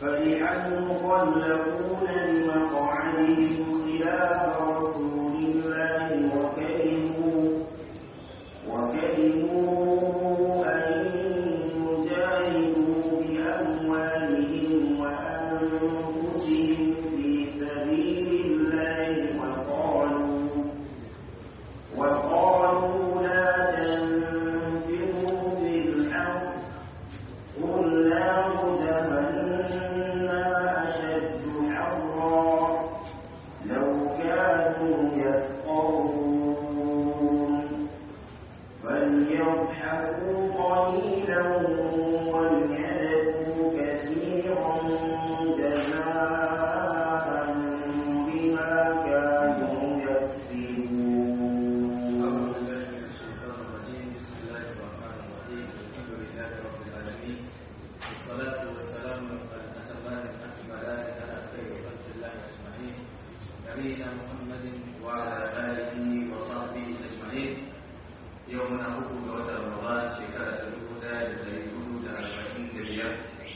فرح المخلفون لمقعدهم خلاف رسول الله وكرهوا وكرهوا أن يجاهدوا بأموالهم وأنفسهم في سبيل الله وقالوا وقالوا لا تنفروا في الحرب قل نار جهنم أشد حرا لو كانوا يفقهون فليضحكوا قليلا وليبكوا كثيرا جزاء بما كانوا يكسبون أعوذ بالله من الشيطان الرجيم بسم الله الرحمن الرحيم الحمد لله رب العالمين والصلاة والسلام الأتمان الأكملان على خير خلق الله أجمعين نبينا محمد وعلى آله وصحبه أجمعين يومنا حكم وتر رمضان شكرة الهدى لليهود أربعين دبيار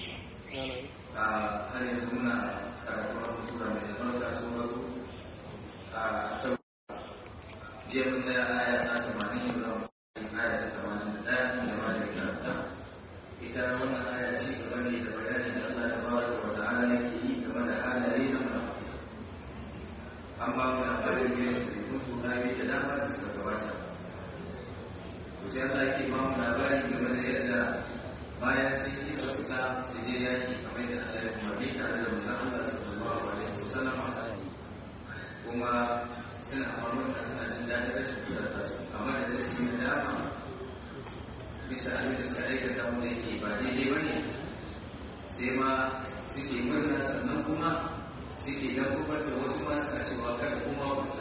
هل يكون كرة سورة من البركة سورة التوبة jiya mun tsaya aya ta tamanin yau za mu tafi aya ta tamanin da ɗaya da ma da karanta ita wannan aya ci gaba ne da bayanin da Allah ta bada wa ta'ala yake yi game da halaye na munafiki an ba mu labarin ne da rikun su ayoyi da dama da suka gabata to sai Allah yake ba mu labari game da yadda bayan sun yi su fita su je yaki kamar yadda Allah ya umarni tare da manzon Allah sallallahu alaihi wasallam kuma suna mamurka suna jin daɗin rashin kudata su amma da da su yi dama bisa abin da suka aikata wanda yake ba daidai ba ne sai ma suke murna sannan kuma suke dan kubar da wasu ma suka cewa kada kuma kuta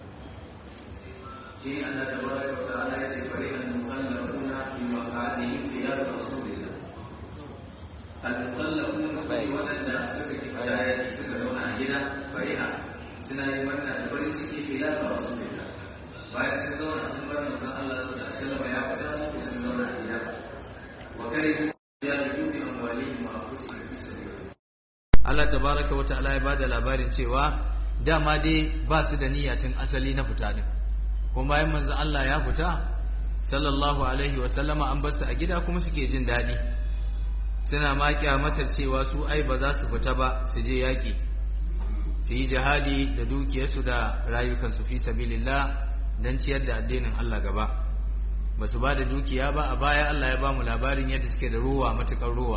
shi ne Allah tabaraka wa ta'ala ya ce bari an mukhallafuna bi maqadihim khilaf rasulillah al mukhallafuna fa wadanda suka kifaya suka zauna a gida fariha suna yi wannan da farin ciki filafa wasu fita bayan sun zauna sun bar manzon Allah su da sallama ya fita su ko sun zauna a gida wa kare ya yi dubi amwalihim wa anfusihim fi sabilillah Allah tabaraka wa ta'ala ya bada labarin cewa dama dai ba su da niyya tun asali na fita din kuma bayan manzon Allah ya fita sallallahu alaihi wa sallama an bar su a gida kuma suke jin daɗi suna ma kyamatar cewa su ai ba za su fita ba su je yaƙi su yi jihadi da dukiyarsu da rayukansu fi sabilillah don ciyar da addinin Allah gaba ba su ba da dukiya ba a baya Allah ya ba mu labarin yadda suke da ruwa matukar ruwa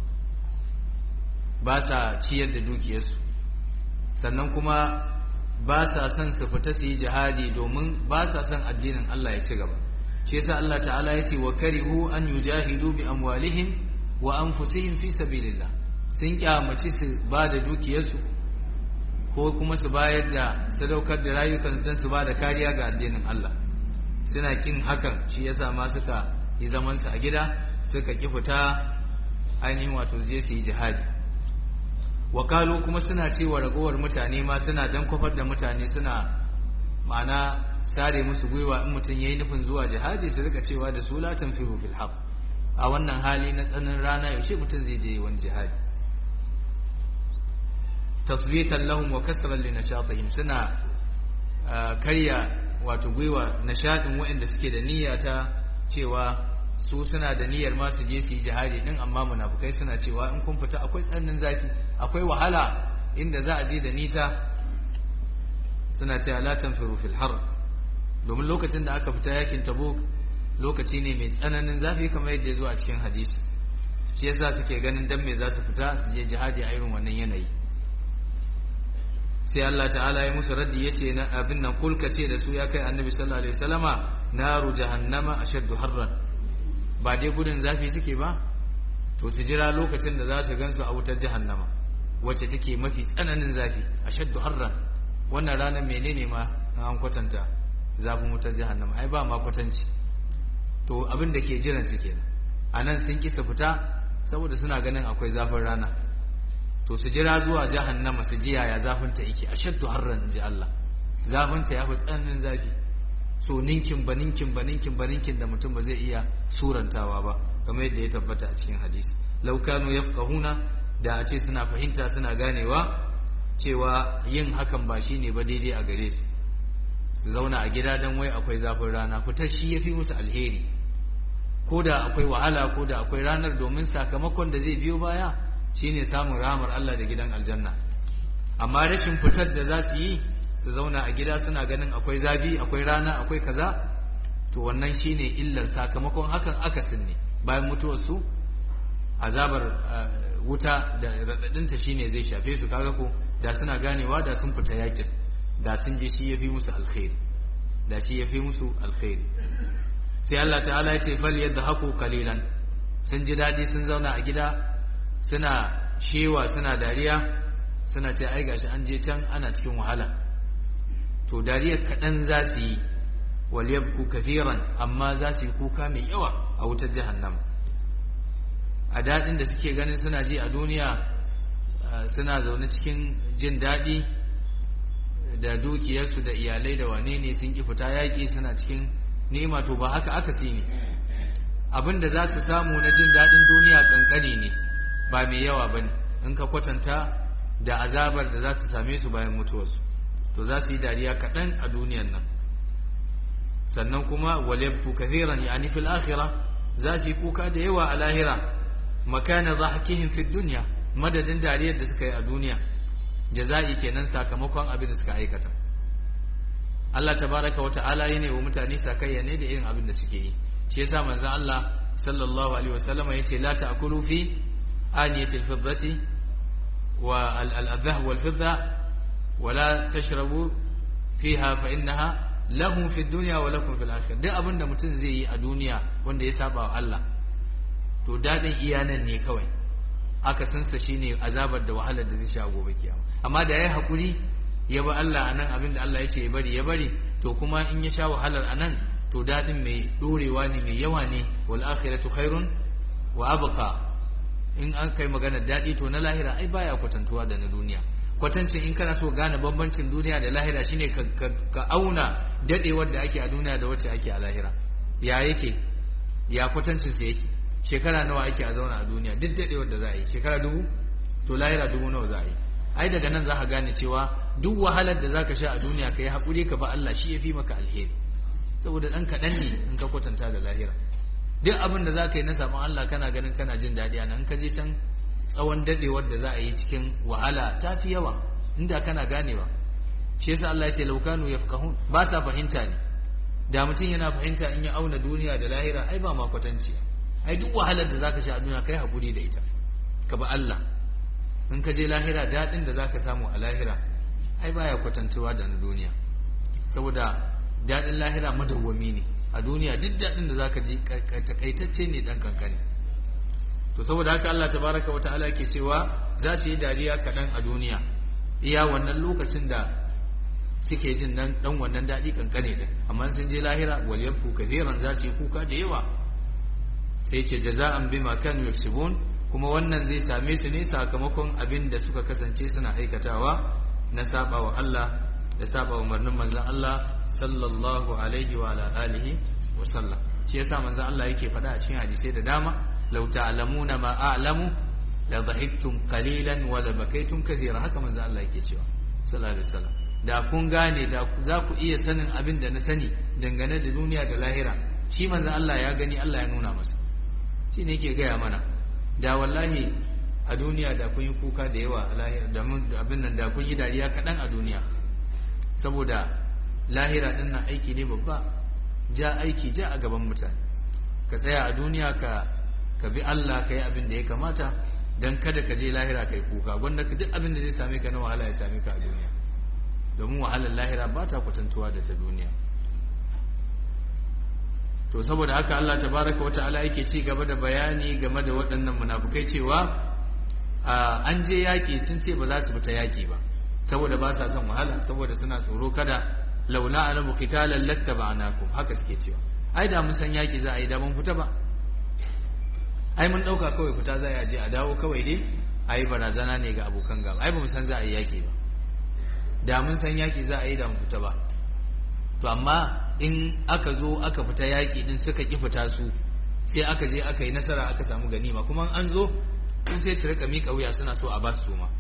ba sa ciyar da dukiyarsu sannan kuma ba sa son su fita su yi jihadi domin ba sa son addinin Allah ya ci gaba shi yasa Allah ta'ala ya ce wa karihu an yujahidu bi amwalihim wa anfusihim fi sabilillah sun kyamaci su ba da dukiyarsu ko kuma su bayar da sadaukar da rayukansu don su ba da kariya ga addinin Allah suna kin hakan shi yasa ma suka yi zaman su a gida suka ki fita ainihin wato je su yi jihadi wakalu kuma suna cewa ragowar mutane ma suna dan kwafar da mutane suna ma'ana sare musu gwiwa in mutum yayi nufin zuwa jihadi su rika cewa da su la tanfiru fil haq a wannan hali na tsanin rana yaushe mutum zai je wani jihadi tasbitan lahum wa kasran li nashatihim suna karya wato gwiwa nashadin waɗanda suke da niyya ta cewa su suna da niyyar ma su je su yi jihadi din amma munafukai suna cewa in kun fita akwai tsannin zafi akwai wahala inda za a je da nisa suna cewa la tanfiru fil har domin lokacin da aka fita yakin tabuk lokaci ne mai tsananin zafi kamar yadda ya zo a cikin hadisi shi yasa suke ganin dan me za su fita su je jihadi a irin wannan yanayi sai Allah ta'ala ya musu raddi yace na abin nan kulka ce da su ya kai annabi sallallahu alaihi wasallama naru jahannama ashaddu harran ba dai gudun zafi suke ba to su jira lokacin da za su gansu a wutar jahannama wacce take mafi tsananin zafi ashaddu harran wannan ranar menene ma an kwatanta zafin wutar jahannama ai ba ma kwatanci to abin da ke jiran su kenan anan sun kisa fita saboda suna ganin akwai zafin rana to su jira zuwa jahannama su ji yaya zafinta yake ashaddu harran ji Allah zafinta ya fi tsananin zafi so ninkin ba ninkin ba ninkin ba ninkin da mutum ba zai iya surantawa ba kamar yadda ya tabbata a cikin hadisi law kanu yafqahuna da a ce suna fahimta suna ganewa cewa yin hakan ba shine ba daidai a gare su su zauna a gida don wai akwai zafin rana fitar shi ya fi musu alheri ko da akwai wahala ko da akwai ranar domin sakamakon da zai biyo baya shine samun rahamar Allah da gidan aljanna amma rashin fitar da za su yi su zauna a gida suna ganin akwai zafi akwai rana akwai kaza to wannan shine illar sakamakon hakan akasin ne bayan mutuwar su azabar wuta da radadinta shine zai shafe su kaga ko da suna ganewa da sun fita yakin da sun je shi yafi musu alkhairi da shi yafi musu alkhairi sai Allah ta'ala ya ce fal yadhaku qalilan sun ji dadi sun zauna a gida suna shewa suna dariya suna ce ai gashi an je can ana cikin wahala to dariyar kaɗan za su yi wal yabku kathiran amma za su yi kuka mai yawa a wutar jahannama a daɗin da suke ganin suna ji a duniya suna zaune cikin jin daɗi da dukiyarsu da iyalai da wane ne sun ki fita yaƙi suna cikin nema to ba haka aka ne abin da za su samu na jin daɗin duniya ƙanƙani ne ba mai yawa ba ne in ka kwatanta da azabar da za su same su bayan mutuwarsu to za su yi dariya kaɗan a duniyan nan sannan kuma walabku kathiran yani fil akhirah za su yi kuka da yawa a lahira makana dhahkihim fi dunya madadin dariyar da suka yi a duniya jaza'i kenan sakamakon abin da suka aikata Allah tabaraka wa ta'ala yana wa mutane sakayya ne da irin abin da suke yi shi yasa manzon Allah sallallahu alaihi wasallam yace la ta'kulu fi aniyatil fiddati wa al-adhah wal fidda wa la tashrabu fiha fa innaha lahum fi dunya wa lakum fil akhirah duk abin da mutum zai yi a duniya wanda ya saba wa Allah to dadin iyanan ne kawai aka sansa shine azabar da wahalar da zai sha gobe kiyama amma da yayi hakuri ya ba Allah anan abin da Allah ya ce ya bari ya bari to kuma in ya sha wahalar anan to dadin mai dorewa ne mai yawa ne wal akhiratu khairun wa abqa in an kai magana dadi to na lahira ai baya kwatantuwa da na duniya kwatancin in kana so gane bambancin duniya da lahira shine ka auna dadewar da ake a duniya da wacce ake a lahira ya yake ya kwatancin sa yake shekara nawa ake a zauna a duniya duk dadewar da za a yi shekara dubu to lahira dubu nawa za a yi ai daga nan za ka gane cewa duk wahalar da zaka sha a duniya ka yi haƙuri ka ba Allah shi ya fi maka alheri saboda ɗan kaɗan ne in ka kwatanta da lahira duk abin da za ka yi na saɓon Allah kana ganin kana jin daɗi a nan ka je can tsawon daɗewar da za a yi cikin wahala ta fi yawa inda kana ganewa shi yasa Allah ya ce laukanu yafqahun ba sa fahimta ne da mutum yana fahimta in ya auna duniya da lahira ai ba ma kwatanci ai duk wahalar da zaka sha a duniya kai haƙuri da ita ka ba Allah in ka je lahira daɗin da zaka samu a lahira ai baya kwatantuwa da na duniya saboda daɗin lahira madawwami ne a duniya duk daɗin da zaka ji takaitacce ne dan kankani to saboda haka Allah tabaraka wa ta'ala ke cewa za su yi dariya kaɗan a duniya iya wannan lokacin da suke jin nan dan wannan daɗi kankane din amma sun je lahira wal yafu kathiran za su yi kuka da yawa sai ce jaza'an bima kanu yaksubun kuma wannan zai same su ne sakamakon abin da suka kasance suna aikatawa na saba wa Allah da saba umarnin manzon Allah sallallahu alaihi wa ala alihi wa sallam shi yasa manzon Allah yake faɗa a cikin hadisai da dama law ta'lamuna ma a'lamu la dhahiktum qalilan wa la bakaytum kathira haka manzon Allah yake cewa sallallahu alaihi wasallam da kun gane da za ku iya sanin abin da na sani dangane da duniya da lahira shi manzon Allah ya gani Allah ya nuna masa shi ne yake gaya mana da wallahi a duniya da kun yi kuka da yawa a lahira da abin nan da kun yi dariya kaɗan a duniya saboda lahira ɗin nan aiki ne babba ja aiki ja a gaban mutane ka tsaya a duniya ka ka bi Allah ka yi abin da ya kamata don kada ka je lahira ka yi kuka gwanda ka duk abin da zai same ka na wahala ya same ka a duniya domin wahalar lahira ba ta kwatantuwa da ta duniya to saboda haka Allah tabaraka wa ta'ala yake ci gaba da bayani game da waɗannan munafukai cewa an je yaƙi sun ce ba za su fita yaƙi ba saboda ba sa son wahala saboda suna tsoro kada laula alamu qitalan lattaba'nakum haka suke cewa ai da mun san yaƙi za a yi da mun fita ba ai mun ɗauka kawai fita za a je a dawo kawai dai ai barazana ne ga abokan gaba ai ba mu san za a yi yaƙi ba da mun san yaƙi za a yi da mun fita ba to amma in aka zo aka fita yaƙi din suka ƙi fita su sai aka je aka yi nasara aka samu ganima kuma an zo sun sai su rika miƙa wuya suna so a ba su ma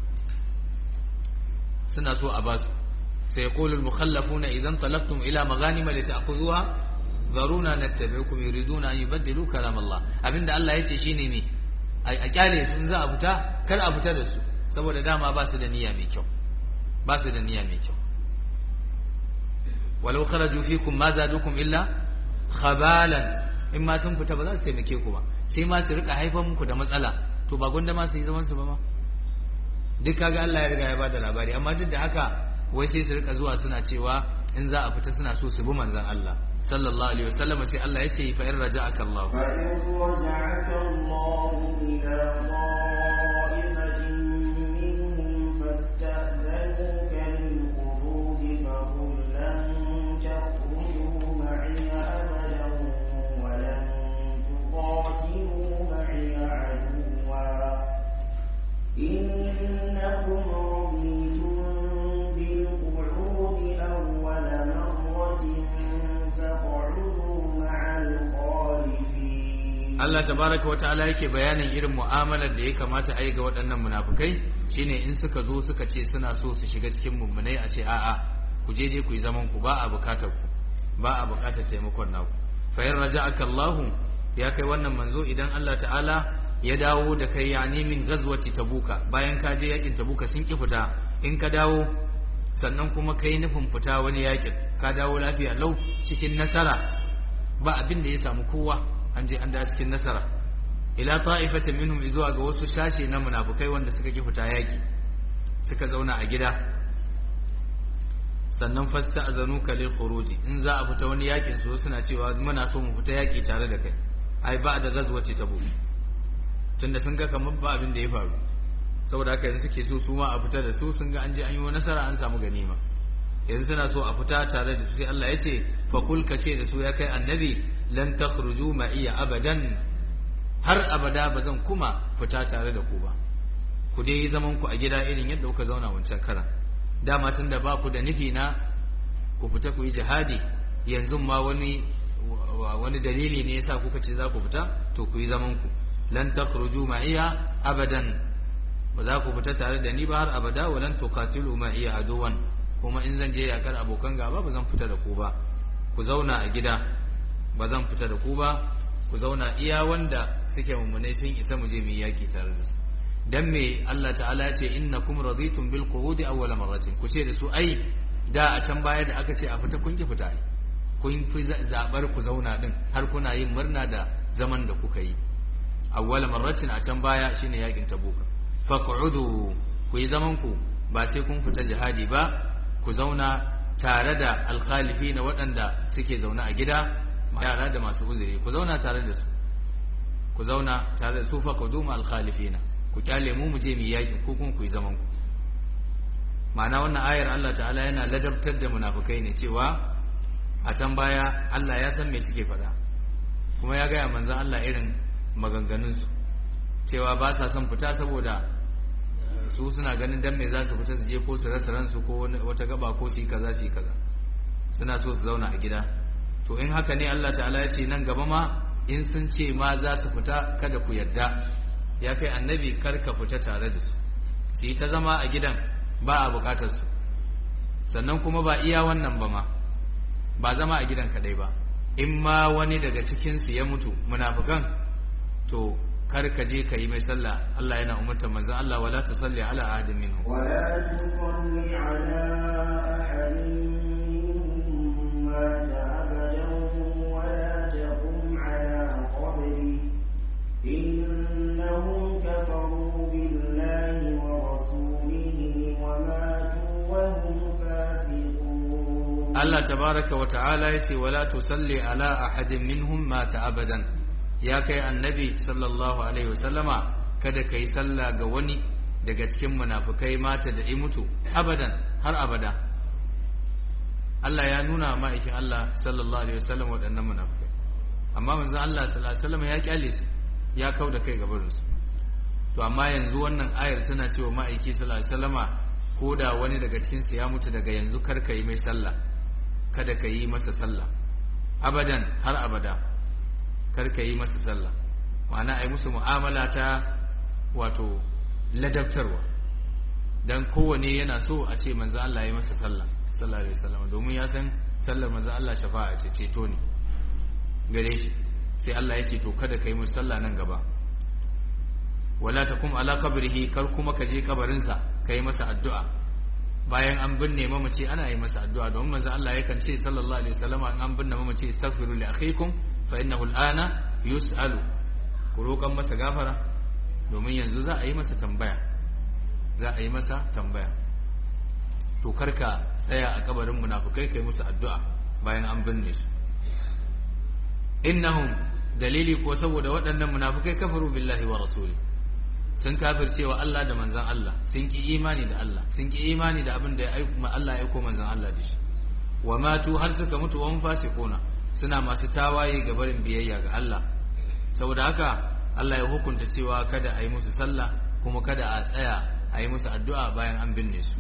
suna so a ba su sai yaqulu al-mukhallafuna idan talabtum ila maghanima lita'khudhuha zaruna nattabi'ukum yuriduna an yubaddilu kalam Allah abinda Allah yace shine me a kyale su za a fita kar a fita da su saboda dama ba su da niyya mai kyau ba su da niyya mai kyau walau kharaju fikum ma zadukum illa khabalan in ma sun fita ba za su taimake ku ba sai ma su rika haifar muku da matsala to ba gwanda ma su yi zaman su ba ma duk kaga Allah ya riga ya bada labari amma duk da haka wai sai su rika zuwa suna cewa in za a fita suna so su bi manzon Allah sallallahu alaihi wasallam sai Allah ya ce fa in raja'aka Allah fa in raja'aka Allah ila ta'ifatin minhum fasta'dhanuka lil khuruj fa qul lan takhruju ma'iya abadan wa lan tuqatilu ma'iya aduwa innakum raditum bil qu'udi awwala marratin Allah tabaraka wa ta'ala yake bayanin irin mu'amalar da ya kamata a yi ga waɗannan munafukai shine in suka zo suka ce suna so su shiga cikin mummunai a ce a'a ku je je ku yi zaman ku ba a bukatar ku ba a bukatar taimakon naku fa in raja'aka Allah ya kai wannan manzo idan Allah ta'ala ya dawo da kai yani min ghazwati tabuka bayan ka je yakin tabuka sun ki fita in ka dawo sannan kuma kai nufin fita wani yakin ka dawo lafiya lau cikin nasara ba abin da ya samu kowa an je an da cikin nasara ila ta'ifatin minhum zuwa ga wasu shashe na munafukai wanda suka ki fita yaki suka zauna a gida sannan fasta'zanuka lil khuruji in za a fita wani yakin su suna cewa muna so mu fita yaki tare da kai ai ba da gazwati tabuk tunda sun ga kamar ba abin da ya faru saboda haka yanzu suke so su ma a fita da su sun ga an je an yi nasara an samu ganima yanzu suna so a fita tare da su sai Allah ya ce fa kul ka ce da su ya kai annabi lan takhruju ma iya abadan har abada ba zan kuma fita tare da ku ba ku dai yi zaman ku a gida irin yadda kuka zauna wancan karan dama tun da ba ku da nufi na ku fita ku yi jihadi yanzu ma wani wani dalili ne yasa kuka ce za ku fita to ku yi zaman ku lan takhruju ma iya abadan ba za ku fita tare da ni ba har abada walan tuqatilu ma iya aduwan kuma in zan je yakar abokan gaba ba zan fita da ku ba ku zauna a gida ba zan fita da ku ba ku zauna iya wanda suke mummunai sun isa mu je mu yaki tare da su dan me Allah ta'ala ya ce innakum raditum bil qu'udi awwal marratin ku ce da su ai da a can baya da aka ce a fita kun ki fita kun fi zabar ku zauna din har kuna yin murna da zaman da kuka yi awwal marratin a can baya shine yakin tabuka faq'udu ku yi zaman ku ba sai kun fita jihadi ba ku zauna tare da alkhalifi na waɗanda suke zaune a gida yara da masu uzuri ku zauna tare da su ku zauna tare da su fa ku duma alkhalifina ku kyale mu mu je mu yaki ko kun ku yi zaman ku ma'ana wannan ayar Allah ta'ala yana ladabtar da munafukai ne cewa a can baya Allah ya san me suke faɗa kuma ya gaya manzon Allah irin maganganun su cewa ba sa son fita saboda su suna ganin dan me za su fita su je ko su rasa ransu ko wata gaba ko su yi kaza su yi kaza suna so su zauna a gida to in haka ne Allah ta'ala ya ce nan gaba ma in sun ce ma za su fita kada ku yadda ya kai annabi kar ka fita tare da su su yi ta zama a gidan ba a bukatar su sannan kuma ba iya wannan ba ma ba zama a gidan kadai ba in ma wani daga cikin su ya mutu munafikan to kar ka je ka yi mai sallah Allah yana umartar manzon Allah wala tusalli ala ahadin minhum ولا تصل على أحد منهم مات أبدا ولا تقم على قبره إنهم كفروا بالله ورسوله وماتوا وهم فاسقون Allah tabaraka wa ta'ala yace wala tusalli ala ahadin minhum mata abadan ya kai annabi sallallahu alaihi wasallama kada kai sallah ga wani daga cikin munafukai mata da imutu abadan har abada Allah ya nuna ma'aikin Allah sallallahu alaihi wasallam waɗannan munafukai amma manzon Allah sallallahu alaihi wasallam ya kyale su ya kau da kai gabarin su to amma yanzu wannan ayar tana cewa ma'aiki sallallahu alaihi wasallama ko da wani daga cikin su ya mutu daga yanzu kar ka yi mai sallah kada ka yi masa sallah abadan har abada kar ka yi masa sallah ma'ana ai musu mu'amala ta wato ladabtarwa dan kowane yana so a ce manzo Allah ya yi masa sallah sallallahu alaihi wasallam domin ya san sallar manzo Allah shafa'a ce ceto ne gare shi sai Allah ya ce to kada kai musu sallah nan gaba wala takum ala qabrihi kar kuma ka je kabarin sa kai masa addu'a bayan an binne mamaci ana yi masa addu'a domin manzo Allah yakan ce sallallahu alaihi wasallam in an binne mamaci astaghfiru li akhikum fa innahu al'ana yus'alu ku roƙan masa gafara domin yanzu za a yi masa tambaya za a yi masa tambaya to karka tsaya a kabarin munafukai kai musu addu'a bayan an binne su innahum dalili ko saboda waɗannan munafukai kafaru billahi wa rasuli sun kafircewa Allah da manzan Allah sun ki imani da Allah sun ki imani da abin da ya aiko Allah ya aiko manzan Allah da shi wa matu har suka mutu wa fasiquna suna masu tawaye ga barin biyayya ga Allah saboda haka Allah ya hukunta cewa kada a yi musu sallah kuma kada a tsaya a yi musu addu'a bayan an binne su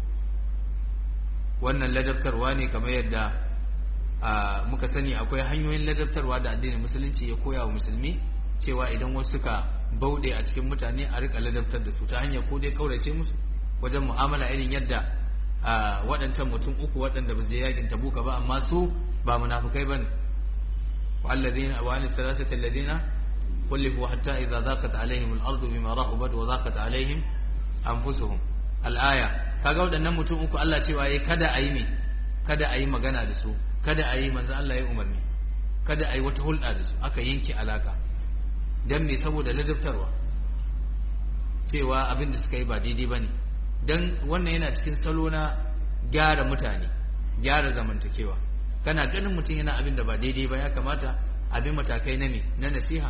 wannan ladabtarwa ne kamar yadda muka sani akwai hanyoyin ladabtarwa da addinin musulunci ya koya wa musulmi cewa idan wasu suka bauɗe a cikin mutane a rika ladabtar da su ta hanyar ko dai kaurace musu wajen mu'amala irin yadda waɗancan mutum uku waɗanda ba su je yakin tabuka ba amma su ba munafukai bane والذين وعن الثلاثة الذين خلفوا حتى إذا ضاقت عليهم الأرض بما رحبت وضاقت عليهم أنفسهم الآية kaga waɗannan mutum uku Allah cewa yayi kada a yi me kada a yi magana da su kada a yi manzo Allah ya umarni kada a yi wata hulɗa da su aka yanke alaka dan me saboda ladabtarwa cewa abin da suka yi ba daidai bane dan wannan yana cikin salo na gyara mutane gyara zamantakewa kana ganin mutum yana abin da ba daidai ba ya kamata abin matakai na me na nasiha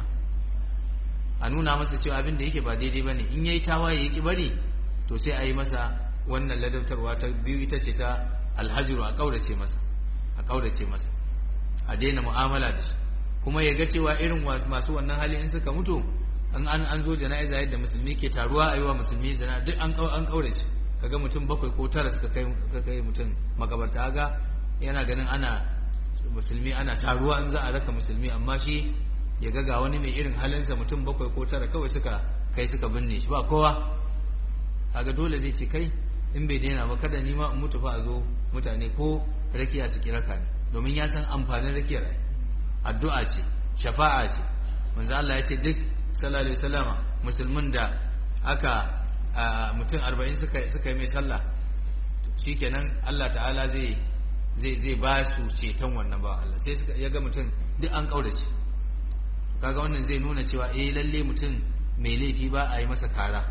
a nuna masa cewa abin da yake ba daidai ba ne in yayi tawaye yaki bari to sai a yi masa wannan ladautarwa ta biyu ita ce ta alhajiru a kaurace masa a kaurace masa a daina mu'amala da shi kuma ya ga cewa irin masu wannan hali in suka mutu an an an zo jana'iza yadda musulmi ke taruwa a yi wa musulmi zana duk an an kaurace kaga mutum bakwai ko tara suka kai suka kai mutum makabarta ga yana ganin ana musulmi ana taruwa in za a raka musulmi amma shi ya ga ga wani mai irin halinsa mutum bakwai ko tara kawai suka kai suka binne shi ba kowa kaga dole zai ce kai in bai daina ba kada ni ma in mutu fa a zo mutane ko rakiya su raka ni domin ya san amfanin rakiyar addu'a ce shafa'a ce manzo Allah ya ce duk sallallahu alaihi wasallama musulmin da aka mutum 40 suka suka yi mai sallah shikenan Allah ta'ala zai zai zai ba su ceton wannan ba Allah sai suka ya ga mutum duk an kaurace kaga wannan zai nuna cewa eh lalle mutum mai laifi ba a yi masa kara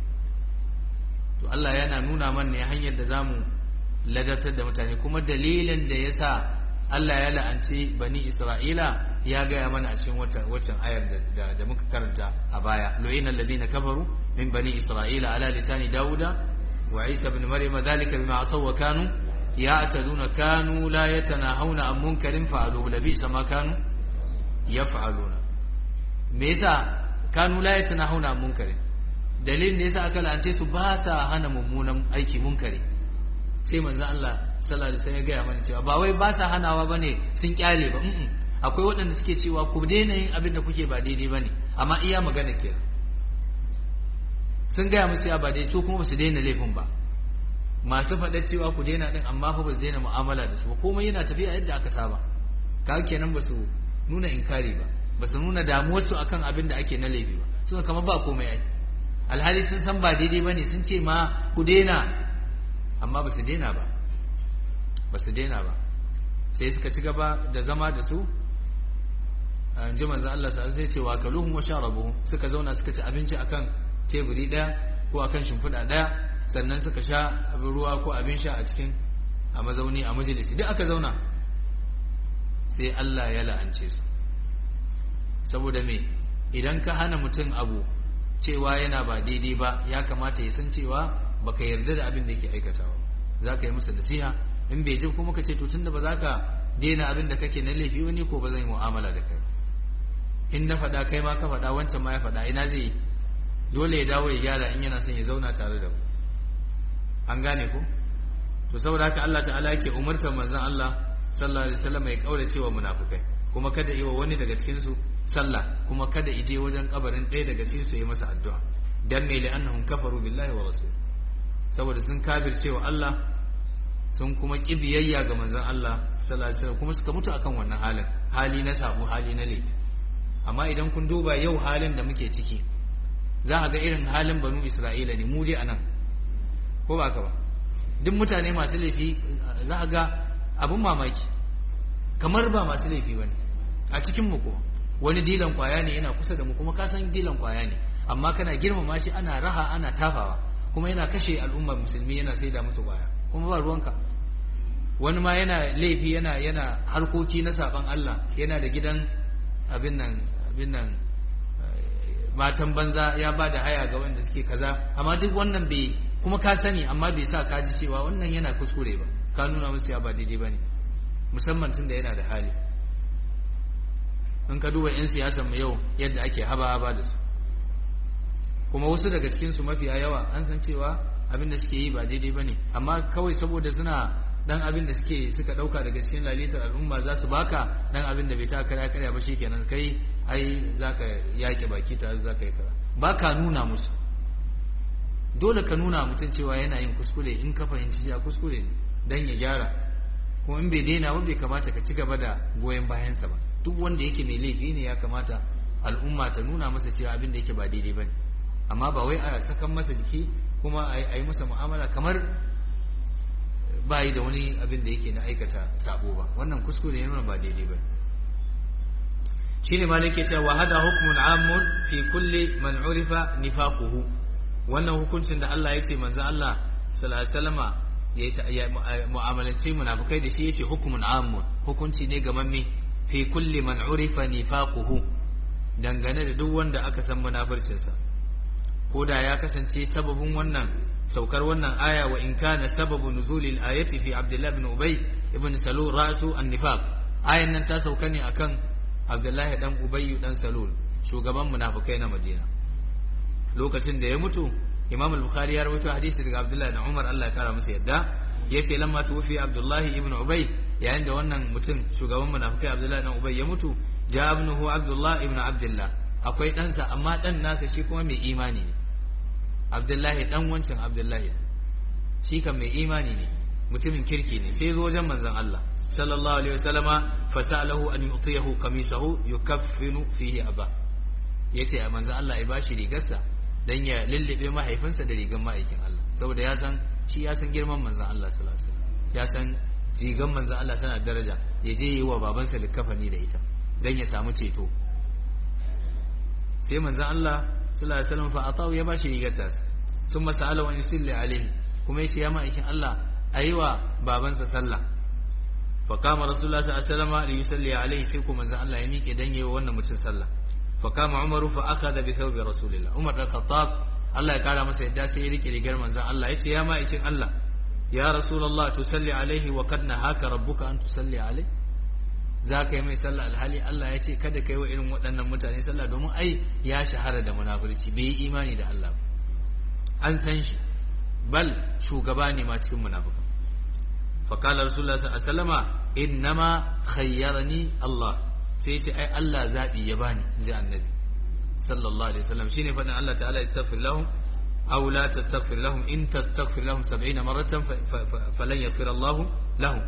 to Allah yana nuna mana ne hanyar da zamu ladatar da mutane kuma dalilin da yasa Allah ya la'anci bani Isra'ila ya gaya mana a cikin waccan ayar da, da, muka karanta a baya lu'ina alladhina kafaru min bani Isra'ila ala lisani Dawuda wa Isa ibn Maryam dhalika bima asaw wa kanu ya'taduna kanu la yatanahawna an munkarin fa'alu labisa ma kanu yaf'aluna me yasa kanu la yatanahawna an munkarin dalilin da yasa aka la'ance su ba sa hana mummunan aiki munkari sai manzo Allah sallallahu alaihi wasallam ya gaya mana cewa ba wai ba sa hanawa bane sun kyale ba mm akwai waɗanda suke cewa ku daina yin abin da kuke ba daidai bane amma iya magana ke sun gaya musu ya ba daidai su kuma ba su daina laifin ba masu faɗa cewa ku daina din amma fa ba su daina mu'amala da su ba komai yana tafiya yadda aka saba kaga kenan ba su nuna inkari ba ba su nuna damuwarsu akan abin da ake na laifi ba suna kamar ba komai ai alhali sun san ba daidai bane sun ce ma ku daina amma ba su daina ba ba su daina ba sai suka ci gaba da zama da su an ji manzan Allah sa sai ce wa kaluhum wa sharabuhum suka zauna suka ci abinci akan teburi daya ko akan shimfiɗa daya sannan suka sha abin ruwa ko abin sha a cikin a mazauni a majalisi duk aka zauna sai Allah ya la'ance su saboda me idan ka hana mutum abu cewa yana ba daidai ba ya kamata ya san cewa baka yarda da abin da yake aikatawa za ka yi masa nasiha in bai ji kuma ka ce to tunda ba za ka daina abin da kake na laifi wani ko ba zan yi mu'amala da kai in na faɗa kai ma ka faɗa wancan ma ya faɗa ina zai yi dole ya dawo ya gyara in yana son ya zauna tare da mu an gane ko to saboda haka Allah ta'ala yake umartar manzon Allah sallallahu alaihi wasallam ya kaurace wa munafikai kuma kada yi wa wani daga cikin su sallah kuma kada ije wajen kabarin ɗaya daga cikin su yi masa addu'a dan me li'annahum kafaru billahi wa rasul saboda sun kafirce wa Allah sun kuma kibiyayya ga manzon Allah sallallahu alaihi wasallam kuma suka mutu akan wannan halin hali na sabu hali na laifi amma idan kun duba yau halin da muke ciki za a ga irin halin banu Isra'ila ne mu dai anan ko ba ka ba duk mutane masu laifi za a ga abin mamaki kamar ba masu laifi bane a cikin mu ko wani dilan kwaya ne yana kusa da mu kuma ka san dilan kwaya ne amma kana girmama shi ana raha ana tafawa kuma yana kashe al'ummar musulmi yana saida musu kwaya kuma ba ruwanka wani ma yana laifi yana yana harkoki na saban Allah yana da gidan abin nan abin nan matan banza ya ba da haya ga wanda suke kaza amma duk wannan bai kuma ka sani amma bai sa ka ji cewa wannan yana kuskure ba ka nuna musu ya ba daidai ba ne musamman tun da yana da hali in ka duba 'yan siyasar mu yau yadda ake haba-haba da su kuma wasu daga cikinsu mafiya yawa an san cewa abin da suke yi ba daidai ba ne amma kawai saboda suna dan abin da suke suka dauka daga cikin lalitar al'umma za su baka dan abin da bai ta karya karya ba shikenan kai ai zaka yake baki ta zaka yi kaza ba ka nuna musu dole ka nuna mutum cewa yana yin kuskure in ka fahimci cewa kuskure ne dan ya gyara kuma in bai daina ba bai kamata ka ci gaba da goyon bayansa ba duk wanda yake mai laifi ne ya kamata al'umma ta nuna masa cewa abin da yake ba daidai bane amma ba wai a sakan masa jiki kuma a yi masa mu'amala kamar ba yi da wani abin da yake na aikata sabo ba wannan kuskure ne ba daidai ba shine malik ke cewa hada hukmun amun fi kulli man urifa nifaquhu wannan hukuncin da Allah ya ce manzo Allah sallallahu alaihi wasallama ya mu'amalance munafikai da shi yace hukmun amun hukunci ne ga mamme fi kulli man urifa nifaquhu dangane da duk wanda aka san munafircinsa ko da ya kasance sababin wannan saukar wannan aya wa in kana sababu nuzulil ayati fi abdullah ibn ubay ibn salul rasu an-nifaq ayan nan ta sauka ne akan abdullahi dan ubay dan salul shugaban munafikai na madina lokacin da ya mutu imam al-bukhari ya rawaito hadisi daga abdullahi dan umar Allah ya kara masa yadda yace lamma tuwfi abdullahi ibn ubay yayin da wannan mutum shugaban munafikai abdullahi dan ubay ya mutu ja ibnuhu abdullah ibn abdullah akwai ɗansa amma ɗan nasa shi kuma mai imani ne abdullahi dan wancan abdullahi shi kan mai imani ne mutumin kirki ne sai zo wajen manzon Allah sallallahu alaihi wasallama fasalahu an yu'tiyahu qamisahu yukaffinu fihi aba yace a manzon Allah ya bashi rigarsa dan ya lullube mahaifinsa da rigar ma'aikin Allah saboda ya san shi ya san girman manzon Allah sallallahu alaihi wasallam ya san rigar manzon Allah tana daraja ya je yi wa babansa likafani da ita dan ya samu ceto sai manzon Allah sallallahu alaihi wasallam fa atahu ya bashi rigar ta sun masa ala wa yusalli alaihi kuma yace ya ma'aikin Allah ayiwa babansa sallah fa kama rasulullah sallallahu alaihi wasallam li yusalli alaihi sai kuma manzon Allah ya miƙe dan yayi wannan mutum sallah fa kama umaru fa akhadha bi thawbi rasulillah umar da khattab Allah ya kara masa yadda sai ya rike rigar manzon Allah yace ya ma'aikin Allah ya rasulullah tusalli alaihi wa kad nahaka rabbuka an tusalli alaihi za ka yi mai sallah alhali Allah ya ce kada ka yi wa irin waɗannan mutane sallah domin ai ya shahara da munafurci bai yi imani da Allah an san shi bal shugaba ne ma cikin munafukan fa qala rasulullah sallallahu alaihi wasallama innama khayyarani Allah sai ya ce ai Allah zabi ya bani ji annabi sallallahu alaihi wasallam shine fadin Allah ta'ala istaghfir lahum aw la tastaghfir lahum in tastaghfir lahum 70 maratan falan yaghfir Allah lahum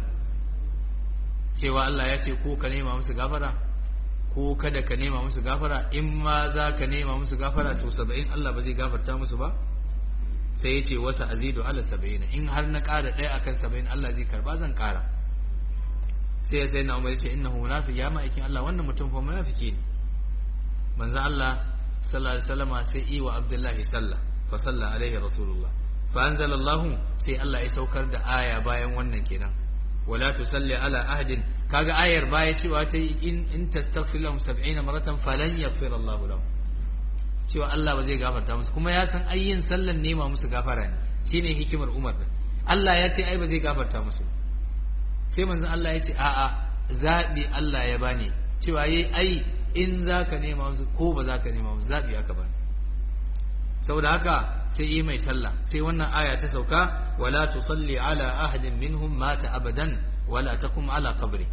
cewa Allah ya ce ko ka nema musu gafara ko kada ka nema musu gafara in ma za ka nema musu gafara sau saba'in Allah ba zai gafarta musu ba sai ya ce wasa azidu ala saba'ina in har na ƙara ɗaya akan saba'in Allah zai karba zan ƙara sai ya sai na umar ya ce innahu munafiq ya ma'aikin Allah wannan mutum fa munafiki ne manzo Allah sallallahu alaihi wasallama sai yi wa Abdullahi sallah fa salla alaihi rasulullah fa anzalallahu sai Allah ya saukar da aya bayan wannan kenan ولا تصلي على أحد كاغا آير باية cewa ta in in tastaghfir lahum 70 maratan falan yaghfir Allah lahum cewa Allah ba zai gafarta musu kuma ya san ayyin sallan nema musu gafara ne shine hikimar Umar din Allah ya ce ai ba zai gafarta musu sai manzon Allah ya ce a'a zabi Allah ya bani cewa yayi ai in zaka nema musu ko ba zaka nema musu zabi aka bani saboda haka sai yi mai sallah sai wannan aya ta sauka wala tusalli ala ahadin minhum mata abadan wala takum ala qabri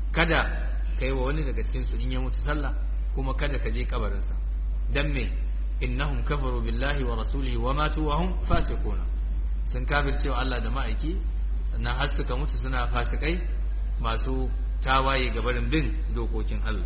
kada kai wa wani daga cikin su in ya mutu sallah kuma kada ka je kabarinsa dan me innahum kafaru billahi wa rasulihi wa matu wa hum fasiquna sun kafircewa Allah da ma'aiki sannan har suka mutu suna fasikai masu tawaye ga barin bin dokokin Allah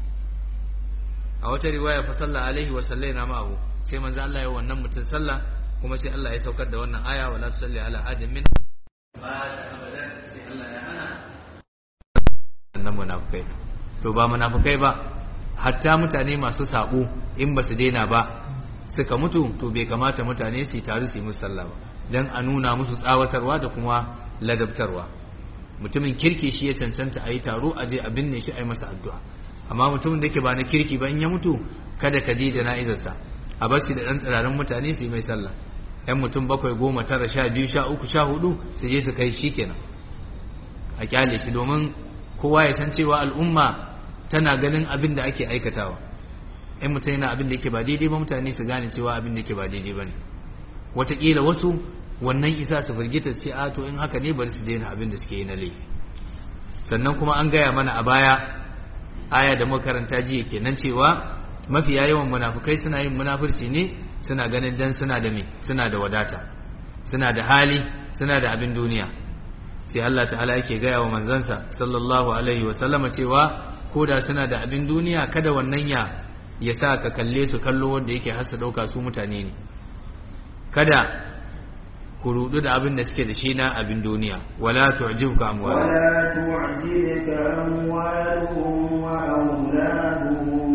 a wata riwaya fa sallallahu alaihi wa sallaina ma'ahu sai manzo Allah ya wannan mutum sallah kuma sai Allah ya saukar da wannan aya wala tusalli ala ahadin min ba ta abadan sai Allah ya hana nan munafikai to ba munafikai ba hatta mutane masu sabo in ba su daina ba suka mutu to bai kamata mutane su taru su yi musu sallah ba dan a nuna musu tsawatarwa da kuma ladabtarwa mutumin kirki shi ya cancanta a yi taro a je a binne shi a yi masa addu'a amma mutumin da ke ba na kirki ba in ya mutu kada ka je jana'izarsa a bar shi da ɗan tsirarin mutane su yi mai sallah yan mutum bakwai goma tara sha biyu sha uku sha hudu su je su kai shi kenan a kyale shi domin kowa ya san cewa al'umma tana ganin abin da ake aikatawa in mutum yana abin da yake ba daidai ba mutane su gane cewa abin da yake ba daidai ba ne wataƙila wasu wannan isa su firgita ce a to in haka ne bari su daina abin da suke yi na laifi sannan kuma an gaya mana a baya aya da makaranta jiya kenan cewa mafiya yawan munafukai suna yin munafurci ne suna ganin dan suna da me suna da wadata suna da hali suna da abin duniya sai Allah ta'ala yake gaya wa manzansa sallallahu alaihi wa sallama cewa ko da suna da abin duniya kada wannan ya ya sa ka kalle su kallo wanda yake hasa dauka su mutane ne kada ku rudu da abin da suke da shi na abin duniya wala tu'jibuka amwaluhum ولا تعجبك أموالهم وأولادهم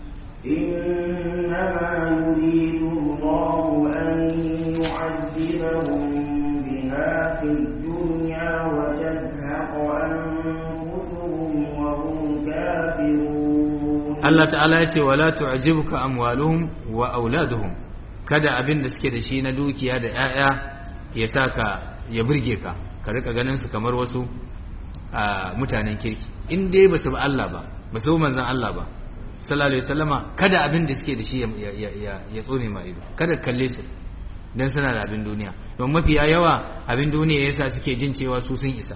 إنما يريد الله أن يعذبهم بها في الدنيا وتزهق أنفسهم وهم كافرون Allah ta'ala ya ce wala tu'jibuka amwaluhum wa auladuhum kada abin da suke da shi na dukiya da 'ya'ya ya saka ya burge ka ka rika ganin su kamar wasu a mutanen kirki in dai basu ba Allah ba basu bi manzon Allah ba sallallahu alaihi wasallama kada abin da suke da shi ya ya ya, ya tsone ma ido kada ka kalle su dan suna da abin duniya don mafiya yawa abin duniya yasa suke jin cewa su sun isa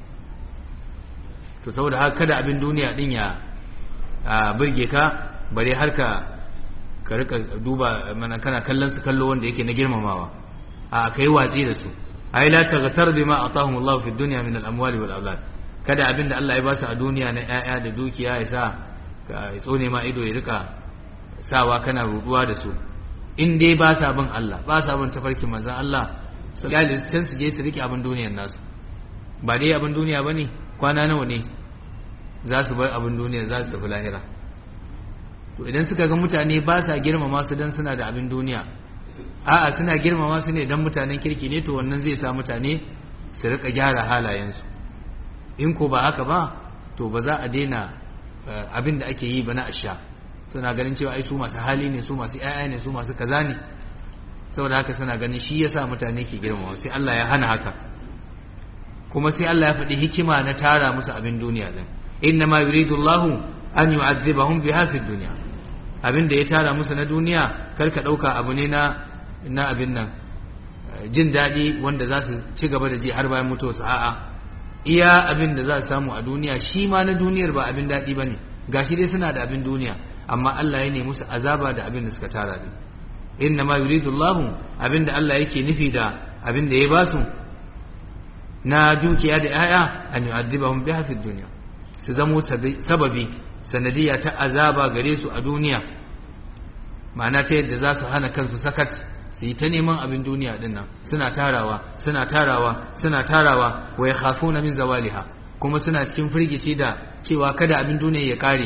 to saboda haka kada abin duniya din ya a burge ka bare har ka ka rika duba mana kana kallon su kallo wanda yake na girmamawa a kai watsi da su ai la taghtar bima atahum Allah fi dunya min al-amwali wal aulad kada abinda Allah ya ba su a duniya na ƴaƴa da dukiya ya sa ka tsone ma ido ya rika sawa kana ruduwa da su in dai ba sa bin Allah ba sa bin tafarkin manzon Allah sallallahu alaihi wasallam su je su rike abin duniyar nasu ba dai abin duniya bane kwana nawa ne za su bar abin duniya za su tafi lahira to idan suka ga mutane ba sa girmama su dan suna da abin duniya a'a suna girmama su ne dan mutanen kirki ne to wannan zai sa mutane su rika gyara halayensu in ko ba haka ba to ba za a daina abin da ake yi ba na asha suna ganin cewa ai su masu hali ne su masu ƴaƴa ne su masu kaza ne saboda haka suna ganin shi yasa mutane ke girmama sai Allah ya hana haka kuma sai Allah ya faɗi hikima na tara musu abin duniya din inna ma yuridu Allahu an yu'adhibahum biha fid dunya abin da ya tara musu na duniya kar ka dauka abu ne na na abin nan jin daɗi wanda za su ci gaba da ji har bayan mutuwarsu a'a iya abin da za su samu a duniya shi ma na duniyar ba abin daɗi ba ne gashi dai suna da abin duniya amma Allah ya nemi musu azaba da abin da suka tara din inna ma yuridu Allah abin da Allah yake nufi da abin da ya ba su na dukiya da 'ya'ya an yu'adhibahum biha fid dunya su zamo sababi sanadiyya ta azaba gare su a duniya ma'ana ta yadda za su hana kansu sakat su yi ta neman abin duniya din nan suna tarawa suna tarawa suna tarawa wa yakhafuna min zawaliha kuma suna cikin firgici da cewa kada abin duniya ya kare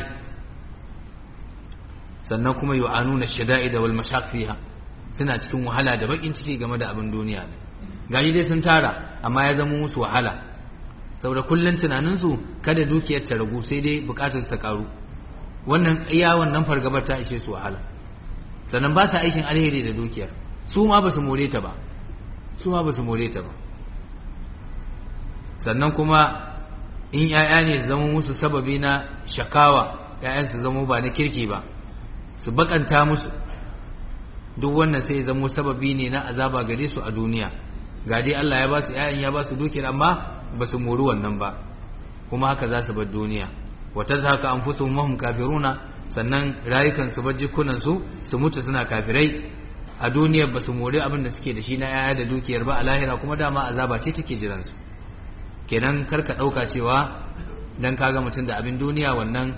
sannan kuma yu'anuna shada'id wal mashaq fiha suna cikin wahala da bakin ciki game da abin duniya ne gani dai sun tara amma ya zama musu wahala saboda kullun tunanin su kada dukiyar ta ragu sai dai bukatar ta karu wannan iya wannan fargabar ta ishe su wahala sannan ba sa aikin alheri da dukiyar su ma ba su more ta ba su ma ba su more ta ba sannan kuma in ‘ya'ya ne zama musu sababi na shakawa ‘ya'yan su zama ba na kirki ba su bakanta musu duk wannan sai zama sababi ne na azaba gare su a duniya ga dai Allah ya ba su ‘ya'yan ya ba su dukiyar amma ba su mori wannan ba kuma haka za su bar duniya wata haka an fusu mahum kafiruna sannan rayukan su bajikunan su su mutu suna kafirai a duniyar ba su mori abin da suke da shi na yaya da dukiyar ba a lahira kuma dama azaba ce take jiran su kenan karka dauka cewa dan kaga mutum da abin duniya wannan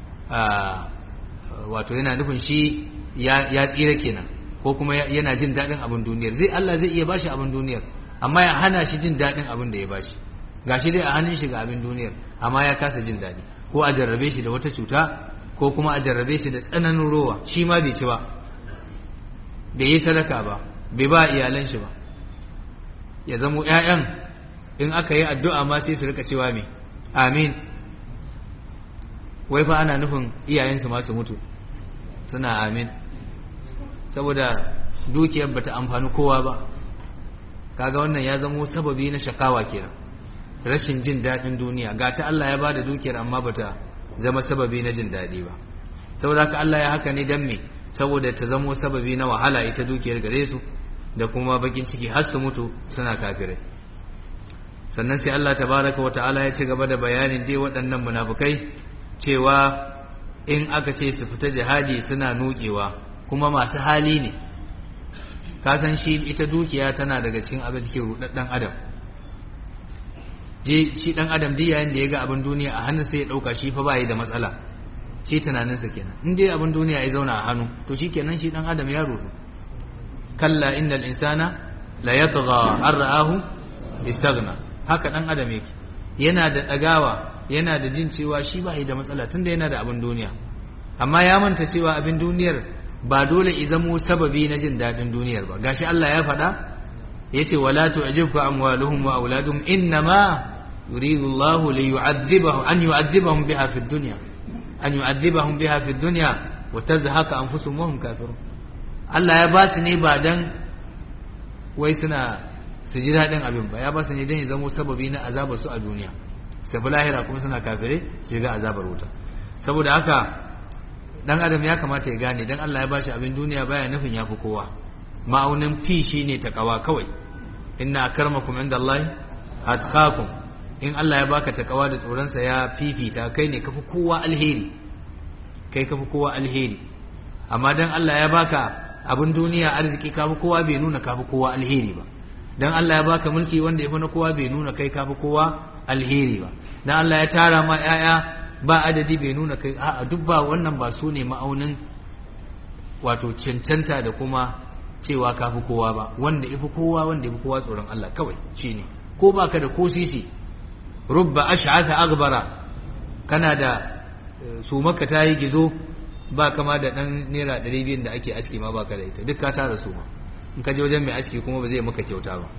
wato yana nufin shi ya tsira kenan ko kuma yana jin daɗin abin duniyar zai Allah zai iya bashi abin duniyar amma ya hana shi jin daɗin abin da ya bashi gashi dai a hannun shi ga abin duniyar amma ya kasa jin daɗi ko a jarrabe shi da wata cuta ko kuma a jarrabe shi da tsananin rowa shi ma bai ci ba bai yi sadaka ba bai ba iyalan shi ba ya zamo ƴaƴan in aka yi addu'a ma sai su rika cewa me amin wai fa ana nufin iyayensu ma su mutu suna amin saboda dukiyar bata amfani kowa ba kaga wannan ya zamo sababi na shakawa kenan rashin jin daɗin duniya ga ta Allah ya bada dukiyar amma bata zama sababi na jin daɗi ba saboda haka Allah ya haka ne dan me saboda ta zamo sababi na wahala ita dukiyar gare su da kuma bakin ciki har su mutu suna kafirai sannan sai Allah tabaraka wa ta'ala ya ci gaba da bayanin dai waɗannan munafukai cewa in aka ce su fita jihadi suna nukewa kuma masu hali ne kasan shi ita dukiya tana daga cikin abin da ke rudaddan adam je shi dan adam duk yayin da ya ga abin duniya a hannun sai ya dauka shi fa bai da matsala shi tunaninsa kenan in dai abin duniya ya zauna a hannu to shi kenan shi dan adam ya rudu kalla innal insana la yatgha an ra'ahu istaghna haka dan adam yake yana da dagawa yana da jin cewa shi bai da matsala tunda yana da abin duniya amma ya manta cewa abin duniyar ba dole i zamo sababi na jin daɗin duniyar ba gashi Allah ya faɗa yace wala tu'jibka amwaluhum wa auladuhum innama yuridu Allah li yu'adhibahum an yu'adhibahum biha fi dunya an yu'adhibahum biha fi dunya wa tazhaka anfusuhum wa hum kafirun Allah ya ba su ne ba dan wai suna su ji daɗin abin ba ya ba su ne dan ya zamo sababi na azabar su a duniya sai lahira kuma suna kafire su shiga azabar wuta saboda haka dan adam ya kamata ya gane dan Allah ya bashi abin duniya baya nufin yafi kowa ma'aunin fi shine takawa kawai inna akramakum indallahi atqakum in Allah ya baka takawa da tsoron sa ya fifita kai ne kafi kowa alheri kai kafi kowa alheri amma dan Allah ya baka abin duniya arziki kafi kowa bai nuna kafi kowa alheri ba dan Allah ya baka mulki wanda yafi na kowa bai nuna kai kafi kowa alheri ba dan Allah ya tara ma yaya ba adadi bai nuna kai a'a duk ba wannan ba su ne ma'aunin wato cancanta da kuma cewa kafi kowa ba wanda ifi kowa wanda ifi kowa tsoron Allah kawai shine ko baka da ko sisi rubba ash'atha aghbara kana da su maka tayi gizo ba kama da dan naira 200 da ake aski ma baka da ita duk ka tara su ma in ka je wajen mai aski kuma ba zai maka kyauta ba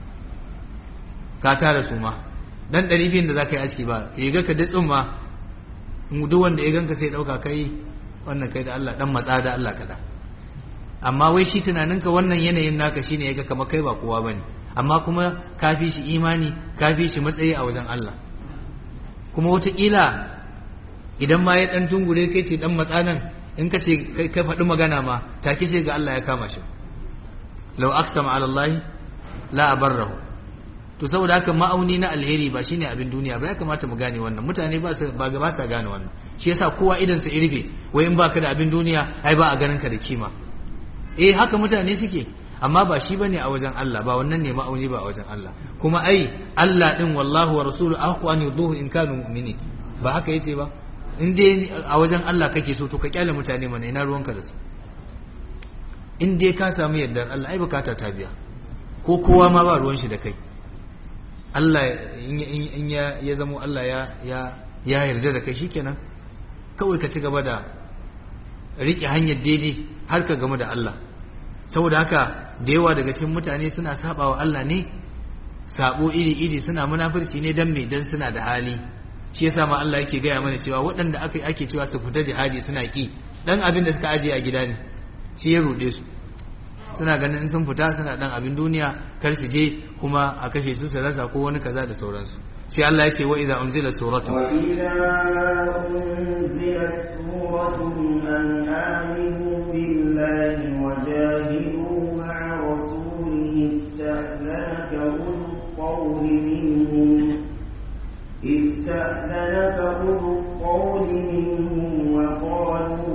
ka tara su ma dan 200 da zaka yi aski ba riga ka datsun ma duk wanda ya ganka sai dauka kai wannan kai da Allah dan matsa da Allah kada amma wai shi tunaninka wannan yanayin naka shine yaga kamar kai ba kowa bane amma kuma ka fi shi imani ka fi shi matsayi a wajen Allah kuma wataƙila idan ma ya dan tungure kai ce dan matsa nan in ka ce kai faɗi magana ma take sai ga Allah ya kama shi law aqsama ala Allah la abarrahu to saboda haka ma'auni na alheri ba shine abin duniya ba ya kamata mu gane wannan mutane ba su ba ba sa gane wannan shi yasa kowa idan sa irbe wai in baka da abin duniya ai ba a ganin ka da kima eh haka mutane suke amma ba shi bane a wajen Allah ba wannan ne ma'auni ba a wajen Allah kuma ai Allah din wallahu wa rasuluhu ahqu an yuduhu in kanu mu'minin ba haka yace ba in dai a wajen Allah kake so to ka kyale mutane mana ina ruwanka da su in dai ka samu yardar Allah ai bukata ta biya ko kowa ma ba ruwan shi da kai Allah in ya zamo Allah ya yarda da kai shikenan kawai ka ci gaba da riƙe hanyar daidai har ka game da Allah saboda haka da yawa daga cikin mutane suna saba wa Allah ne sabo iri-iri suna munafurci ne dan me dan suna da hali shi yasa ma Allah yake gaya mana cewa waɗanda aka ake cewa su fita jihadi suna ki dan abin da suka aje a gida ne shi ya ruɗe su suna ganin sun fita suna dan abin duniya kar su je kuma a kashe su su rasa ko wani kaza da sauransu sai Allah ya ce wa idza unzila suratu wa idza unzilat suratun an aminu billahi wa jahidu ma'a rasulihi ista'lanaka ulul qawli minhum استأذنك أولو القول منهم وقالوا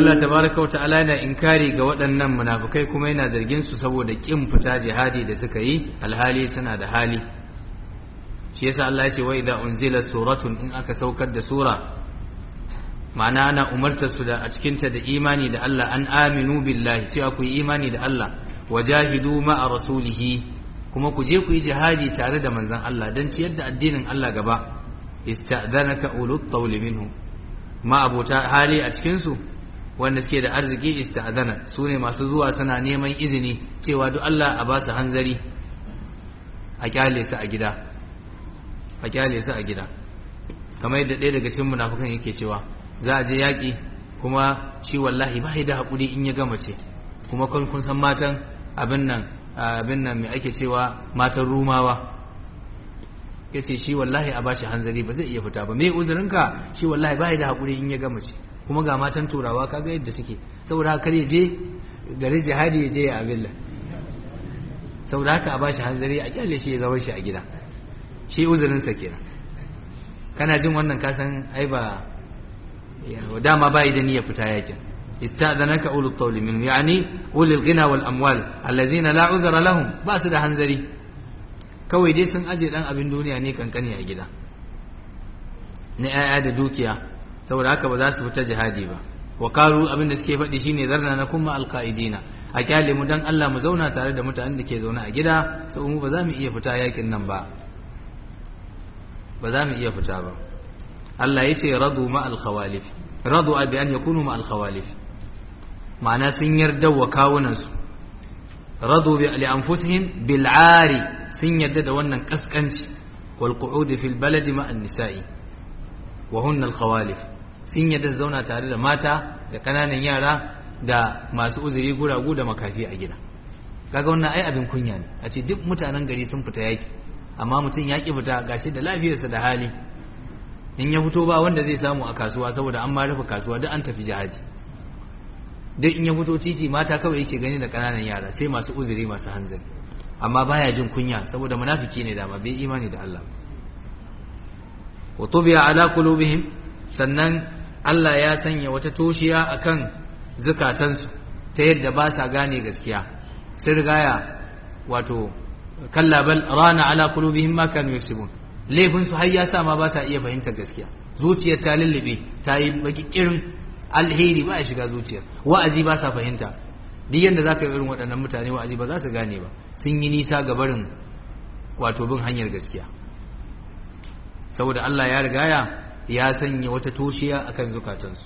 Allah tabaraka wa ta'ala yana inkari ga waɗannan munafukai kuma yana zargin su saboda kin fita jihadi da suka yi alhali suna da hali shi yasa Allah ya ce wa idza unzila suratun in aka saukar da sura ma'ana ana umartar su da a cikin ta da imani da Allah an aminu billahi cewa ku yi imani da Allah wajahidu ma'a rasulihi kuma ku je ku yi jihadi tare da manzon Allah dan ciyar da addinin Allah gaba ista'dhanaka ulut tawli minhum ma abota hali a cikin su wanda suke da arziki ista'dana su ne masu zuwa suna neman izini cewa duk Allah a ba su hanzari a kyale su a gida a kyale su a gida kamar yadda ɗaya daga cikin munafukan yake cewa za a je yaƙi kuma shi wallahi ba da haƙuri in ya gama ce kuma kun kun san matan abin nan abin nan mai ake cewa matan rumawa ya ce shi wallahi a bashi hanzari ba zai iya fita ba me uzurinka shi wallahi ba da haƙuri in ya gama ce kuma ga matan turawa kaga yadda suke saboda haka kar ya je gari jihadi ya je ya abin saboda haka a bashi hanzari a kyale shi ya zama shi a gida shi uzurinsa kenan kana jin wannan kasan ai ba dama bai da niyyar fita yakin ista'danaka ulul tawli min yani ulul ghina wal amwal alladhina la uzra lahum ba su da hanzari kawai dai sun aje dan abin duniya ne kankani a gida na yaya da dukiya saboda haka ba za su fita jihadi ba wa karu abin da suke faɗi shine zarna na kuma alqaidina a kyale mu dan Allah mu zauna tare da mutanen da ke zaune a gida saboda mu ba za mu iya fita yakin nan ba ba za mu iya fita ba Allah ya ce radu ma alkhawalif radu abi an yakunu ma alkhawalif ma'ana sun yarda wa kawunansu radu bi li anfusihim bil ari sun yarda da wannan kaskanci wal qu'ud fil baladi ma an nisa'i wa hunna al khawalif sun yarda zauna tare da mata da kananan yara da masu uzuri guragu da makafi a gida kaga wannan ai abin kunya ne a ce duk mutanen gari sun fita yaki amma mutum ya ki fita gashi da lafiyarsa da hali in ya fito ba wanda zai samu a kasuwa saboda an ma rufe kasuwa duk an tafi jihadi duk in ya fito titi mata kawai yake gani da kananan yara sai masu uzuri masu hanzari amma baya jin kunya saboda munafiki ne dama bai imani da Allah wa tubiya ala qulubihim sannan Allah ya sanya wata toshiya akan zukatansu ta yadda ba sa gane gaskiya sun rigaya wato kalla bal rana ala qulubihim ma kanu yaksubun laifin su har ya sa ma ba sa iya fahimtar gaskiya zuciyar ta lullube ta yi bakikirin alheri ba ya shiga zuciyar wa'azi ba sa fahimta duk yanda zaka yi irin waɗannan mutane wa'azi ba za su gane ba sun yi nisa ga barin wato bin hanyar gaskiya saboda Allah ya rigaya ya sanya wata toshiya akan zukatansu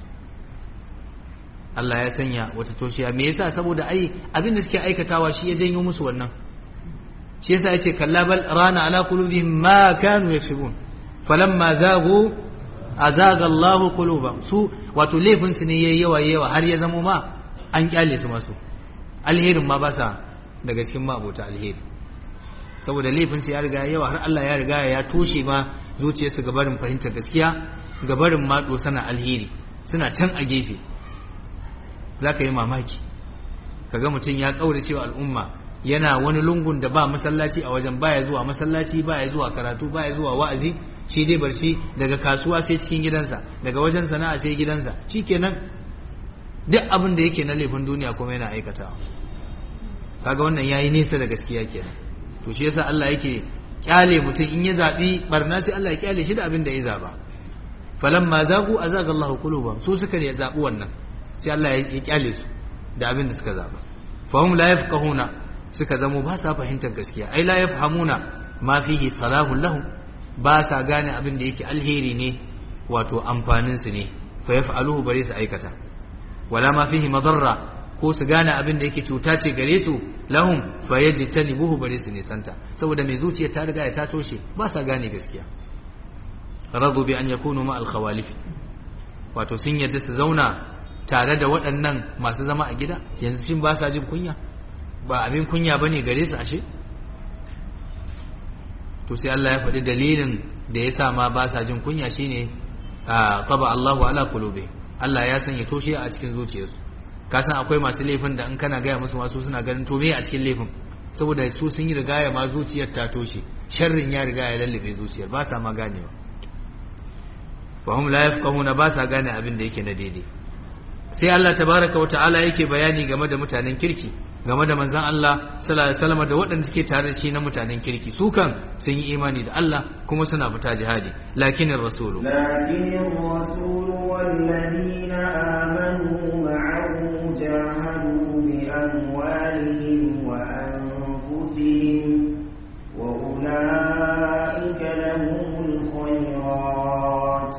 Allah ya sanya wata toshiya me yasa saboda ai abin da suke aikatawa shi ya janyo musu wannan shi yasa yace kalla bal rana ala qulubihim ma kanu yaksubun falamma zagu azaga Allah qulubahum su wato laifin su ne yayi yawa yawa har ya zamo ma an kyale su masu alherin ma ba sa daga cikin mabota alheri saboda laifin su ya riga yawa har Allah ya riga ya toshe ma zuciyarsu ga barin fahimtar gaskiya ga barin ma sana alheri suna can a gefe zaka yi mamaki kaga mutum ya kaura cewa al'umma yana wani lungun da ba masallaci a wajen baya zuwa masallaci baya zuwa karatu baya zuwa wa'azi shi dai bar shi daga kasuwa sai cikin gidansa daga wajen sana'a sai gidansa shikenan duk abin da yake na laifin duniya kuma yana aikatawa kaga wannan yayi nesa da gaskiya kenan to shi yasa Allah yake kyale mutum in ya zabi barna sai Allah ya kyale shi da abin da ya zaba falamma zagu azaga Allahu qulubahum su suka ne zabi wannan sai Allah ya kyale su da abin da suka zaba fahum la yafqahuna suka zamo ba sa fahimtar gaskiya ai la yafhamuna ma fihi salahun lahum ba sa gane abin da yake alheri ne wato amfanin su ne fa yaf'aluhu bare su aikata wala ma fihi madarra ko su gane abin da yake cuta ce gare su lahum fa yajtanibuhu bare su nisanta saboda mai zuciya ta riga ta toshe ba sa gane gaskiya radu bi an yakunu ma al khawalif wato sun yadda su zauna tare da waɗannan masu zama a gida yanzu shin ba sa jin kunya ba abin kunya ba ne gare su ashe to sai Allah ya faɗi dalilin da ya sa ma ba sa jin kunya shine qaba Allahu ala qulubi Allah ya sanya toshe a cikin zuciyarsu ka san akwai masu laifin da in kana gaya musu masu suna ganin to me a cikin laifin saboda su sun yi rigaya ma zuciyar ta toshe sharrin ya riga ya lallabe zuciyar ba sa ma ganewa fa hum la yafqahuna ba sa gane abin da yake na daidai sai Allah tabaraka wa ta'ala yake bayani game da mutanen kirki game da manzon Allah sallallahu alaihi wasallam da waɗanda suke tare da shi na mutanen kirki su kan sun yi imani da Allah kuma suna fita jihadi lakinin rasulu لكن الرسول والذين آمنوا معه جاهدوا بأموالهم وأنفسهم وأولئك لهم الخيرات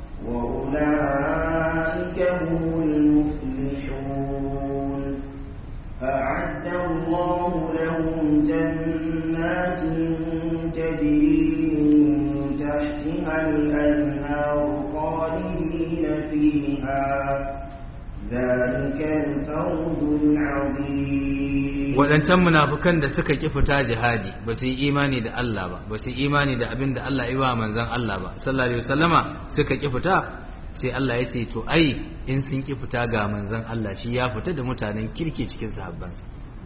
وأولئك هم المفلحون أعد الله لهم جنات تجري من تحتها الأنهار خالدين فيها ذلك الفوز العظيم waɗancan munafukan da suka ƙi fita jihadi ba su yi imani da Allah ba ba su yi imani da abin da Allah ya ba manzon Allah ba sallallahu alaihi wasallama suka ƙi fita sai Allah ya ce to ai in sun ƙi fita ga manzon Allah shi ya fita da mutanen kirki cikin sahabbansa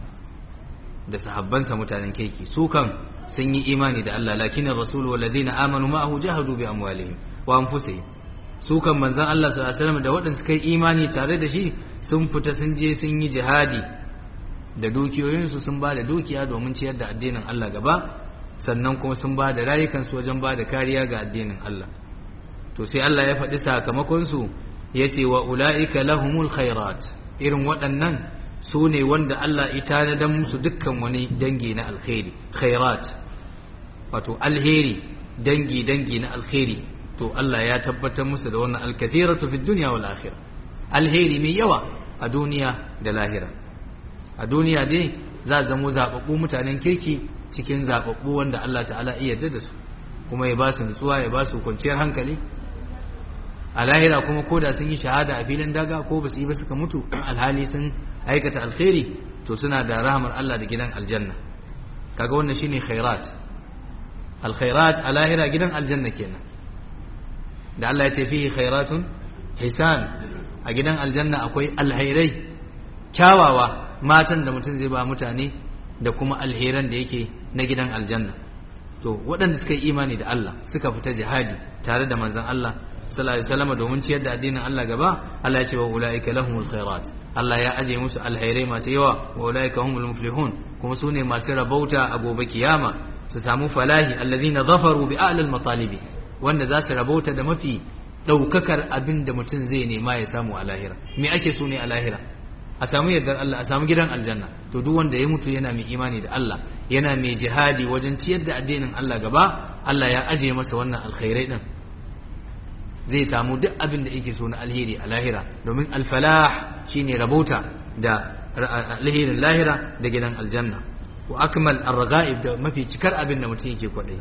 da sahabbansa mutanen kirki su kan sun yi imani da Allah lakin ar-rasul wal ladina amanu ma'ahu jahadu bi amwalihim wa anfusihim su kan manzon Allah sallallahu alaihi wasallam da waɗanda suka yi imani tare da shi sun fita sun je sun yi jihadi da dukiyoyinsu sun ba da dukiya domin ciyar da addinin Allah gaba sannan kuma sun ba da rayukansu wajen ba da kariya ga addinin Allah to sai Allah ya faɗi sakamakonsu ya ce wa ula'ika lahumul khairat irin waɗannan su ne wanda Allah ya tanadar musu dukkan wani dangi na alkhairi khairat wato alheri dangi dangi na alkhairi to Allah ya tabbatar musu da wannan alkathiratu fid dunya wal akhirah alheri mai yawa a duniya da lahira a duniya dai za a zamo zaɓaɓɓu mutanen kirki cikin zaɓaɓɓu wanda Allah ta'ala iya yarda da su kuma ya ba su nutsuwa ya ba su kwanciyar hankali a lahira kuma ko da sun yi shahada a filin daga ko ba su yi ba suka mutu alhali sun aikata alkhairi to suna da rahamar Allah da gidan aljanna kaga wannan shine khairat alkhairat a lahira gidan aljanna kenan da Allah ya ce fihi khairatun hisan a gidan aljanna akwai alhairai kyawawa matan da mutum zai ba mutane da kuma alheran da yake na gidan aljanna to waɗanda suka yi imani da Allah suka fita jihadi tare da manzon Allah sallallahu alaihi wasallam domin ciyar da addinin Allah gaba Allah ya ce wa ulaika lahumul khairat Allah ya aje musu alhairai masu yawa wa ulaika humul muflihun kuma sune masu rabauta a gobe kiyama su samu falahi alladhina zafaru bi a'lal matalibi wanda za su rabauta da mafi daukakar abin da mutum zai nema ya samu a lahira me ake so ne a lahira a samu yardar Allah a samu gidan aljanna to duk wanda ya mutu yana mai imani da Allah yana mai jihadi wajen ciyar da addinin Allah gaba Allah ya aje masa wannan alkhairai din zai samu duk abin da yake so na alheri a lahira domin alfalah shine rabauta da alherin lahira da gidan aljanna wa akmal arghaib da mafi cikar abin da mutum yake kwadai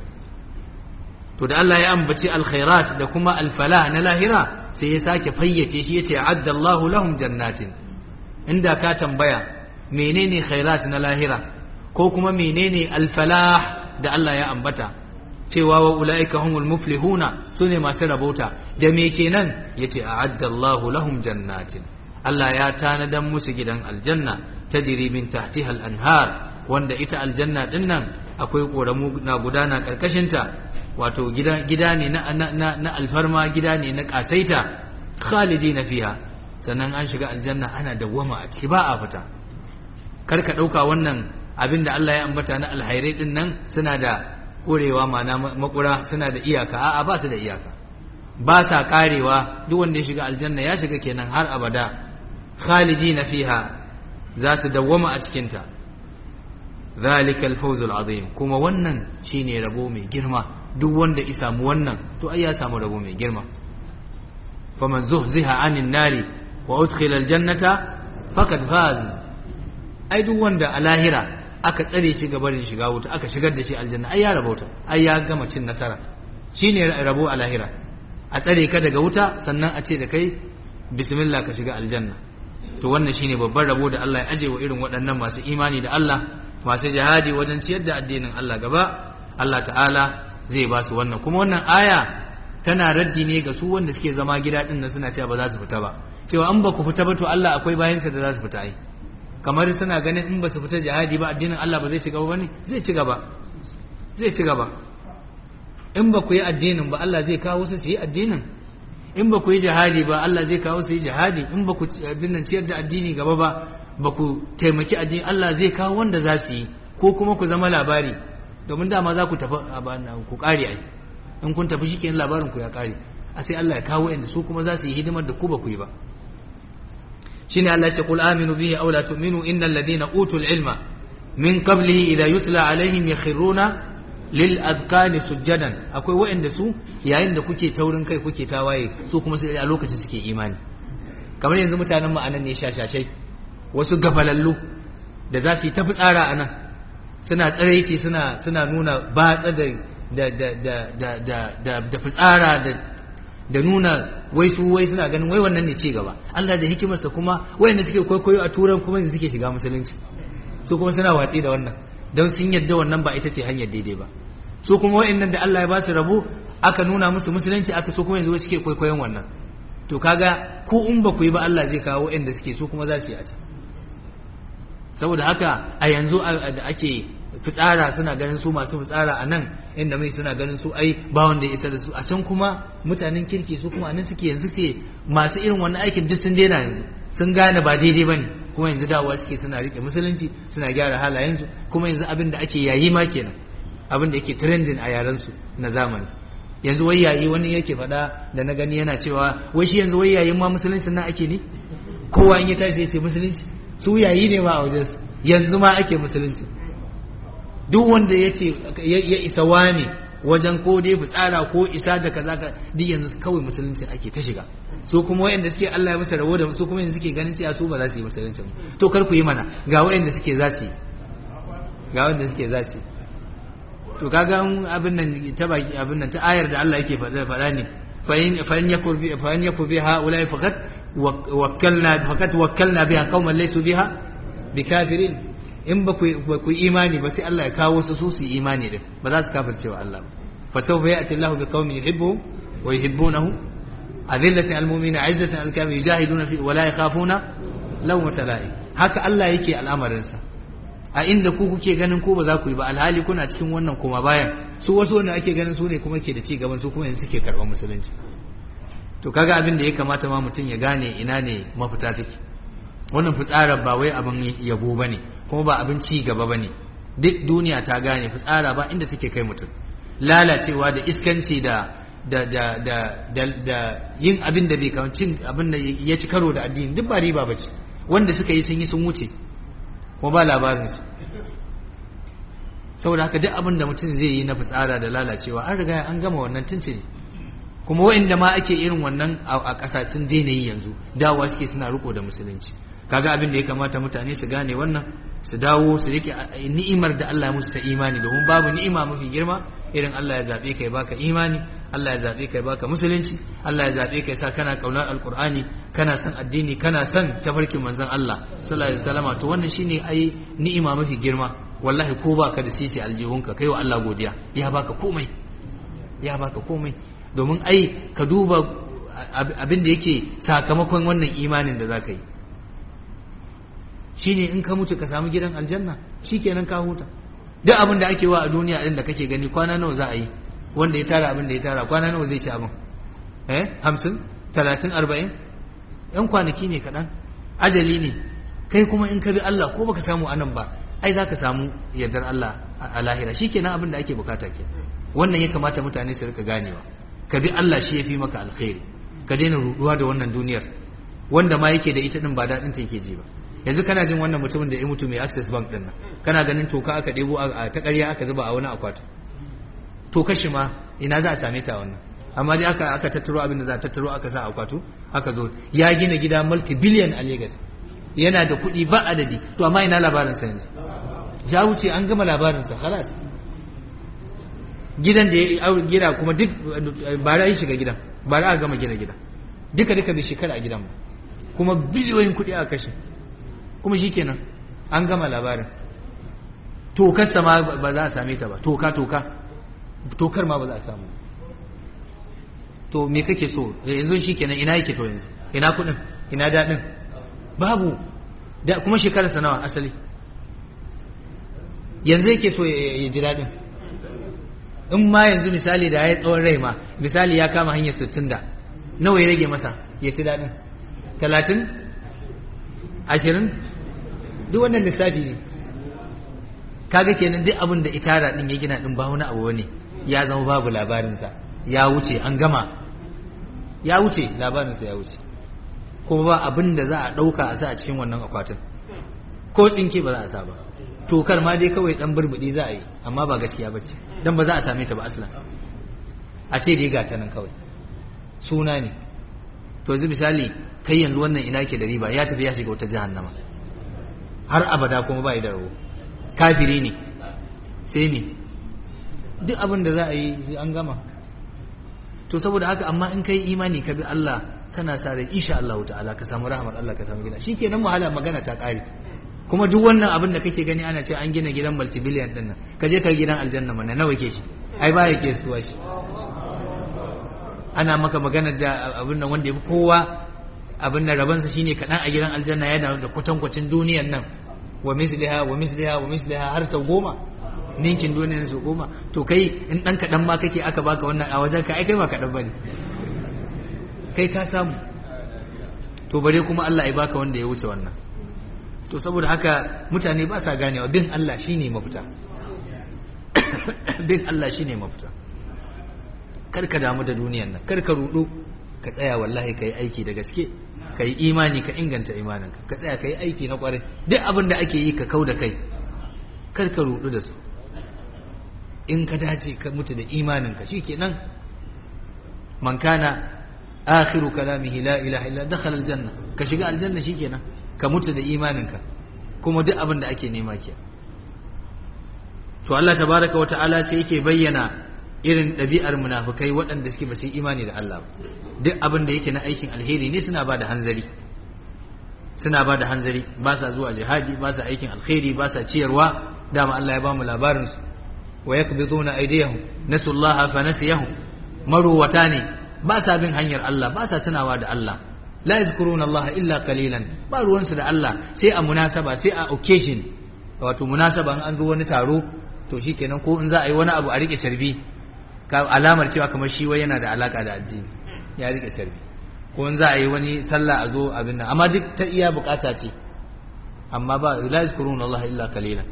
to da Allah ya ambaci alkhairat da kuma alfalah na lahira sai ya sake fayyace shi yace adda Allahu lahum jannatin inda ka tambaya menene khairat na lahira ko kuma menene alfalah da Allah ya ambata cewa wa ulaika humul muflihuna sune masu rabauta da me kenan yace a'adda Allahu lahum jannatin Allah ya tanadan musu gidan aljanna tajri min tahtiha al-anhar wanda ita aljanna din nan akwai koramu na gudana karkashin ta wato gida gida ne na na, na alfarma gida ne na kasaita khalidina fiha sannan an shiga aljanna ana dawwama a ciki ba a fita kar ka ɗauka wannan abin da Allah ya ambata na alhairai din nan suna da ƙurewa ma'ana makura suna da iyaka a'a ba su da iyaka ba sa karewa duk wanda ya shiga aljanna ya shiga kenan har abada khalidina fiha za su dawwama a cikin ta zalika alfawzul azim kuma wannan shine rabo mai girma duk wanda ya samu wannan to ai ya samu rabo mai girma faman zuhziha anin nari wa udkhila aljannata faqad faz ai duk wanda a lahira aka tsare shi gabarin shiga wuta aka shigar da shi aljanna ai ya rabauta ai ya gama cin nasara shine rabo a lahira a tsare ka daga wuta sannan a ce da kai bismillah ka shiga aljanna to wannan shine babban rabo da Allah ya aje wa irin waɗannan masu imani da Allah masu jihadi wajen ciyar da addinin Allah gaba Allah ta'ala zai ba su wannan kuma wannan aya tana raddi ne ga su wanda suke zama gida din nan suna cewa ba za su fita ba cewa an ba ku fita ba to Allah akwai bayansa da za su fita ai kamar suna ganin in ba su fita jihadi ba addinin Allah ba zai ci gaba bane zai ci gaba zai ci gaba in ba ku yi addinin ba Allah zai kawo su su yi addinin in ba ku yi jihadi ba Allah zai kawo su yi jihadi in ba ku abin nan ciyar da addini gaba ba ba ku taimaki addini Allah zai kawo wanda za su yi ko kuma ku zama labari domin dama za ku tafi ku kare ai in kun tafi shikenan labarin ku ya kare a sai Allah ya kawo inda su kuma za su yi hidimar da ku ba ku yi ba shine Allah ya ce qul aminu bihi aw la tu'minu innal ladina utul ilma min qablihi idha yutla alaihim yakhruna lil adqani sujjadan akwai waɗanda su yayin da kuke taurin kai kuke tawaye su kuma sai a lokacin suke imani kamar yanzu mutanen mu anan ne shashashai wasu gafalallu da za su yi tafi tsara anan suna tsaraici suna suna nuna batsa da da da da da da da da fitsara da da nuna wai su wai suna ganin wai wannan ne ci gaba Allah da hikimarsa kuma wayanda suke kwaikwayo a turan kuma yanzu suke shiga musulunci su kuma suna watsi da wannan don sun yadda wannan ba ita ce hanyar daidai ba su kuma wa'annan da Allah ya ba su rabo aka nuna musu musulunci aka so kuma yanzu suke kwaikwayon wannan to kaga ku in ba ku yi ba Allah zai kawo wa'anda suke su kuma za su yi a can saboda haka a yanzu da ake fitsara suna ganin su masu fitsara a nan inda mai suna ganin su ai ba wanda ya isa da su a can kuma mutanen kirki su kuma anan suke yanzu ce masu irin wannan aikin duk sun daina yanzu sun gane ba daidai bane kuma yanzu dawowa suke suna rike musulunci suna gyara halayensu kuma yanzu abin da ake yayi ma kenan abin da yake trending a yaran su na zamani yanzu wai yayi wani yake faɗa da na gani yana cewa wai shi yanzu wai yayin ma musulunci nan ake ne kowa in ya tashi ya ce musulunci su yayi ne ma a wajen su yanzu ma ake musulunci duk wanda ya ce ya isa wane wajen ko dai fitsara ko isa da kaza ka duk yanzu kawai musulunci ake ta shiga su kuma wayanda suke Allah ya musu rabo da su kuma yanzu suke ganin cewa su ba za su yi musulunci to kar ku yi mana ga wayanda suke za su ga wayanda suke za su to kaga abin nan ta baki abin nan ta ayar da Allah yake faɗa faɗa ne fa in fa in yakur bi fa in yakur biha ulai faqat wakkalna faqat wakkalna biha qauman laysu biha bikafirin in ba ku imani ba sai Allah ya kawo su su su imani din ba za su kafirce wa Allah fa sawfa ya'ti Allahu bi qaumin yuhibbu wa yuhibbunahu adillatin almu'minina 'izzatin alkafirin yujahiduna fi wa la yakhafuna lawmata la'i haka Allah yake al'amarin sa a inda ku kuke ganin ku ba za ku yi ba alhali kuna cikin wannan kuma bayan su wasu wanda ake ganin su ne kuma ke da ci gaban su kuma yanzu suke karɓar musulunci to kaga abin da ya kamata ma mutum ya gane ina ne mafita take wannan fitsarar ba wai abin yabo bane kuma ba abin ci gaba bane duk duniya ta gane fitsara ba inda take kai mutum lalacewa da iskanci da da da da da, da yin abin da bai kawo cin abin da ya ci karo da addini duk ba riba bace wanda suka yi sun yi sun wuce kuma ba labarin su saboda haka duk abin da mutum zai yi na fitsara da lalacewa an riga an gama wannan tuntuni kuma wa'inda ma ake irin wannan a ƙasa sun daina yi yanzu dawowa suke suna riko da musulunci kaga abin da ya kamata mutane su gane wannan su dawo su rike ni'imar da Allah ya musu ta imani domin babu ni'ima mafi girma irin Allah ya zabe kai baka imani Allah ya zabe kai baka musulunci Allah ya zabe kai sa kana kaunar alqur'ani kana son addini kana son tafarkin manzon Allah sallallahu alaihi wasallama to wannan shine ai ni'ima mafi girma wallahi ko baka da sisi aljihunka kai wa Allah godiya ya baka komai ya baka komai domin ai ka duba abin da yake sakamakon wannan imanin da zaka yi shine in ka mutu ka samu gidan aljanna shikenan ka huta duk abin da ake wa a duniya din da kake gani kwana nawa za a yi wanda ya tara abin da ya tara kwana nawa zai ci abin eh hamsin talatin arba'in yan kwanaki ne kaɗan ajali ne kai kuma in ka bi Allah ko baka samu anan ba ai za ka samu yardar Allah a lahira shikenan abin da ake bukata ke wannan ya kamata mutane su rika ganewa ka bi Allah shi ya fi maka alkhairi ka daina ruduwa da wannan duniyar wanda ma yake da ita din ba daɗin ta yake ji ba yanzu kana jin wannan mutumin da ya mutu mai access bank din nan kana ganin toka aka ɗebo a ta ƙarya aka zuba a wani akwati toka shi ma ina za a same ta wannan amma dai aka aka tattaro abin da za a tattaro aka sa akwatu aka zo ya gina gida multi billion a Lagos yana da kuɗi ba adadi to amma ina labarin sa yanzu ya wuce an gama labarin sa khalas gidan da ya gina kuma duk ba ra yi shiga gidan ba ra a gama gina gidan duka duka bai shekara a gidan ba kuma biliyoyin kuɗi a kashe kuma shi kenan an gama labarin tokarsa ma ba za a same ta ba toka toka tokar ma ba za a samu to me kake so yanzu shi kenan ina yake to yanzu ina kudin ina daɗin babu da kuma shekararsa nawa asali yanzu yake so ya ji daɗin in ma yanzu misali da ya yi tsawon rai ma misali ya kama hanyar sittin da nawa ya rage masa ya ci daɗin talatin ashirin duk wannan lissafi ne kaga kenan duk abin da itara din ya gina din ba wani abu ne ya zama babu labarinsa ya wuce an gama ya wuce labarinsa ya wuce kuma ba abin da za a ɗauka a sa a cikin wannan akwatin ko tsinke ba za a sa ba tokar ma dai kawai dan burbuɗi za a yi amma ba gaskiya ba ce don ba za a same ta ba aslan a ce dai gata nan kawai suna ne to yanzu misali kai yanzu wannan ina ke da riba ya tafi ya shiga wata jahannama har abada kuma ba da rabo kafiri ne sai ne duk abin da za a yi an gama to saboda haka amma in kai imani ka bi Allah kana sa rai insha Allah ta'ala ka samu rahmar Allah ka samu gida shikenan wahala magana ta kare kuma duk wannan abin da kake gani ana ce an gina gidan multibillion din nan ka je ka gidan aljanna mana nawa ke shi ai ba ya ke suwa shi ana maka magana da abin nan wanda ya fi kowa abin nan rabansa shine kaɗan a gidan aljanna yana da kwatankwacin duniyan nan wa misliha wa misliha wa misliha har sau goma ninkin duniyan sau goma to kai in ɗan kaɗan ma kake aka baka wannan a wajen ka ai kai ba kaɗan bane kai ka samu to bare kuma Allah ya baka wanda ya wuce wannan to saboda haka mutane ba sa ganewa bin Allah shine mafita bin Allah shine mafita kar ka damu da duniyan nan kar ka rudu ka tsaya wallahi ka yi aiki da gaske ka yi imani ka inganta imaninka ka tsaya ka yi aiki na kwarai duk abin da ake yi ka kau da kai kar ka rudu da su in ka dace ka mutu da imaninka shikenan man kana akhiru kalamihi la ilaha illa dakhala aljanna ka shiga aljanna shikenan ka mutu da imaninka kuma duk abin da ake nema ke to Allah tabaraka wa ta'ala sai yake bayyana irin ɗabi'ar munafukai waɗanda suke ba su yi imani da Allah ba duk abin da yake na aikin alheri ne suna ba da hanzari suna ba da hanzari ba sa zuwa jihadi ba sa aikin alheri ba sa ciyarwa dama Allah ya ba mu labarin su wa yakbiduna aydiyahum nasullaha fa nasiyahum maruwata ne ba sa bin hanyar Allah ba sa tunawa da Allah la yadhkuruna Allah illa qalilan ba ruwansu da Allah sai a munasaba sai a occasion wato munasaba an zo wani taro to shikenan ko in za a yi wani abu a rike carbi alamar cewa kamar shi wai yana da alaka da addini ya rike carbi ko in za a yi wani sallah a zo abin nan amma duk ta iya bukata ce amma ba la yazkuruna Allah illa qalilan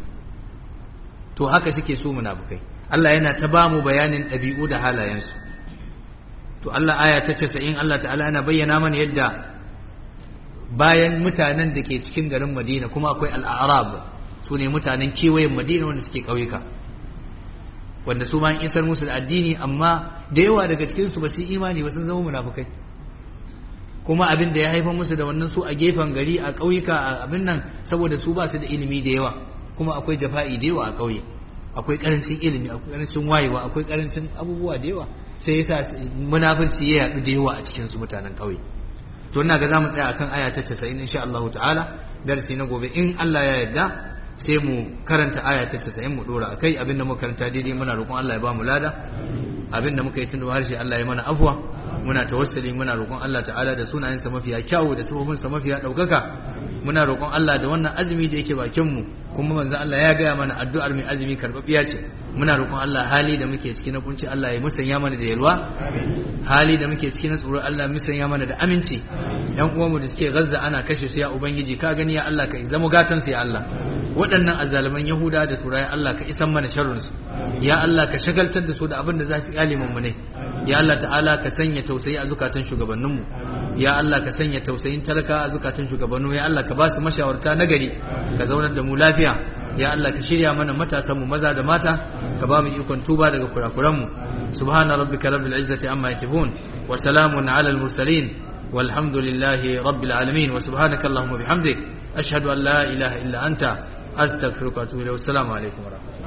to haka suke so munafikai Allah yana ta bamu bayanin ɗabi'u da halayensu to Allah aya ta 90 Allah ta'ala yana bayyana mana yadda bayan mutanen da ke cikin garin Madina kuma akwai al-a'rab su ne mutanen kewayen Madina wanda suke ƙauyuka wanda su ma an isar musu da addini amma da yawa daga cikinsu ba su yi imani ba sun zama munafukai kuma abin da ya haifar musu da wannan su a gefen gari a ƙauyuka a abin nan saboda su ba su da ilimi da yawa kuma akwai jafa'i da yawa a ƙauye akwai ƙarancin ilimi akwai ƙarancin wayewa akwai ƙarancin abubuwa da yawa sai yasa munafurci ya yaɗu da yawa a cikin su mutanen ƙauye to ina ga zamu tsaya akan aya ta 90 insha Allah ta'ala darasi na gobe in Allah ya yarda sai mu karanta aya ta 90 mu dora akai abinda muka karanta daidai muna roƙon Allah ya ba mu lada abinda muka yi tun harshe Allah ya mana afwa muna tawassuli muna roƙon Allah ta'ala da sunayensa mafiya kyawu da sifofinsa mafiya ɗaukaka muna roƙon Allah da wannan azumi da yake bakin mu kuma manzo Allah ya gaya mana addu'ar mai azumi karɓaɓɓiya ce muna roƙon Allah hali da muke ciki na kunci Allah ya musanya mana da yalwa hali da muke ciki na tsoro Allah musanya mana da aminci yan uwanmu da suke gazza ana kashe su ya ubangiji ka gani ya Allah ka zama gatan su ya Allah waɗannan azzaluman yahuda da turai Allah ka isan mana sharrin su ya Allah ka shagaltar da su da abin da za su yi mu ne ya Allah ta'ala ka sanya tausayi a zukatan shugabanninmu ya Allah ka sanya tausayin talaka a zukatan shugabannu ya Allah ka ba su mashawarta nagari ka zaunar da mu lafiya ya Allah ka shirya mana matasan mu maza da mata ka ba mu ikon tuba daga kurakuran mu subhana rabbika rabbil izzati amma yasifun wa salamun ala al mursalin walhamdulillahi rabbil alamin wa subhanaka allahumma bihamdik ashhadu an la ilaha illa anta astaghfiruka wa atubu ilayk assalamu alaikum wa rahmatullahi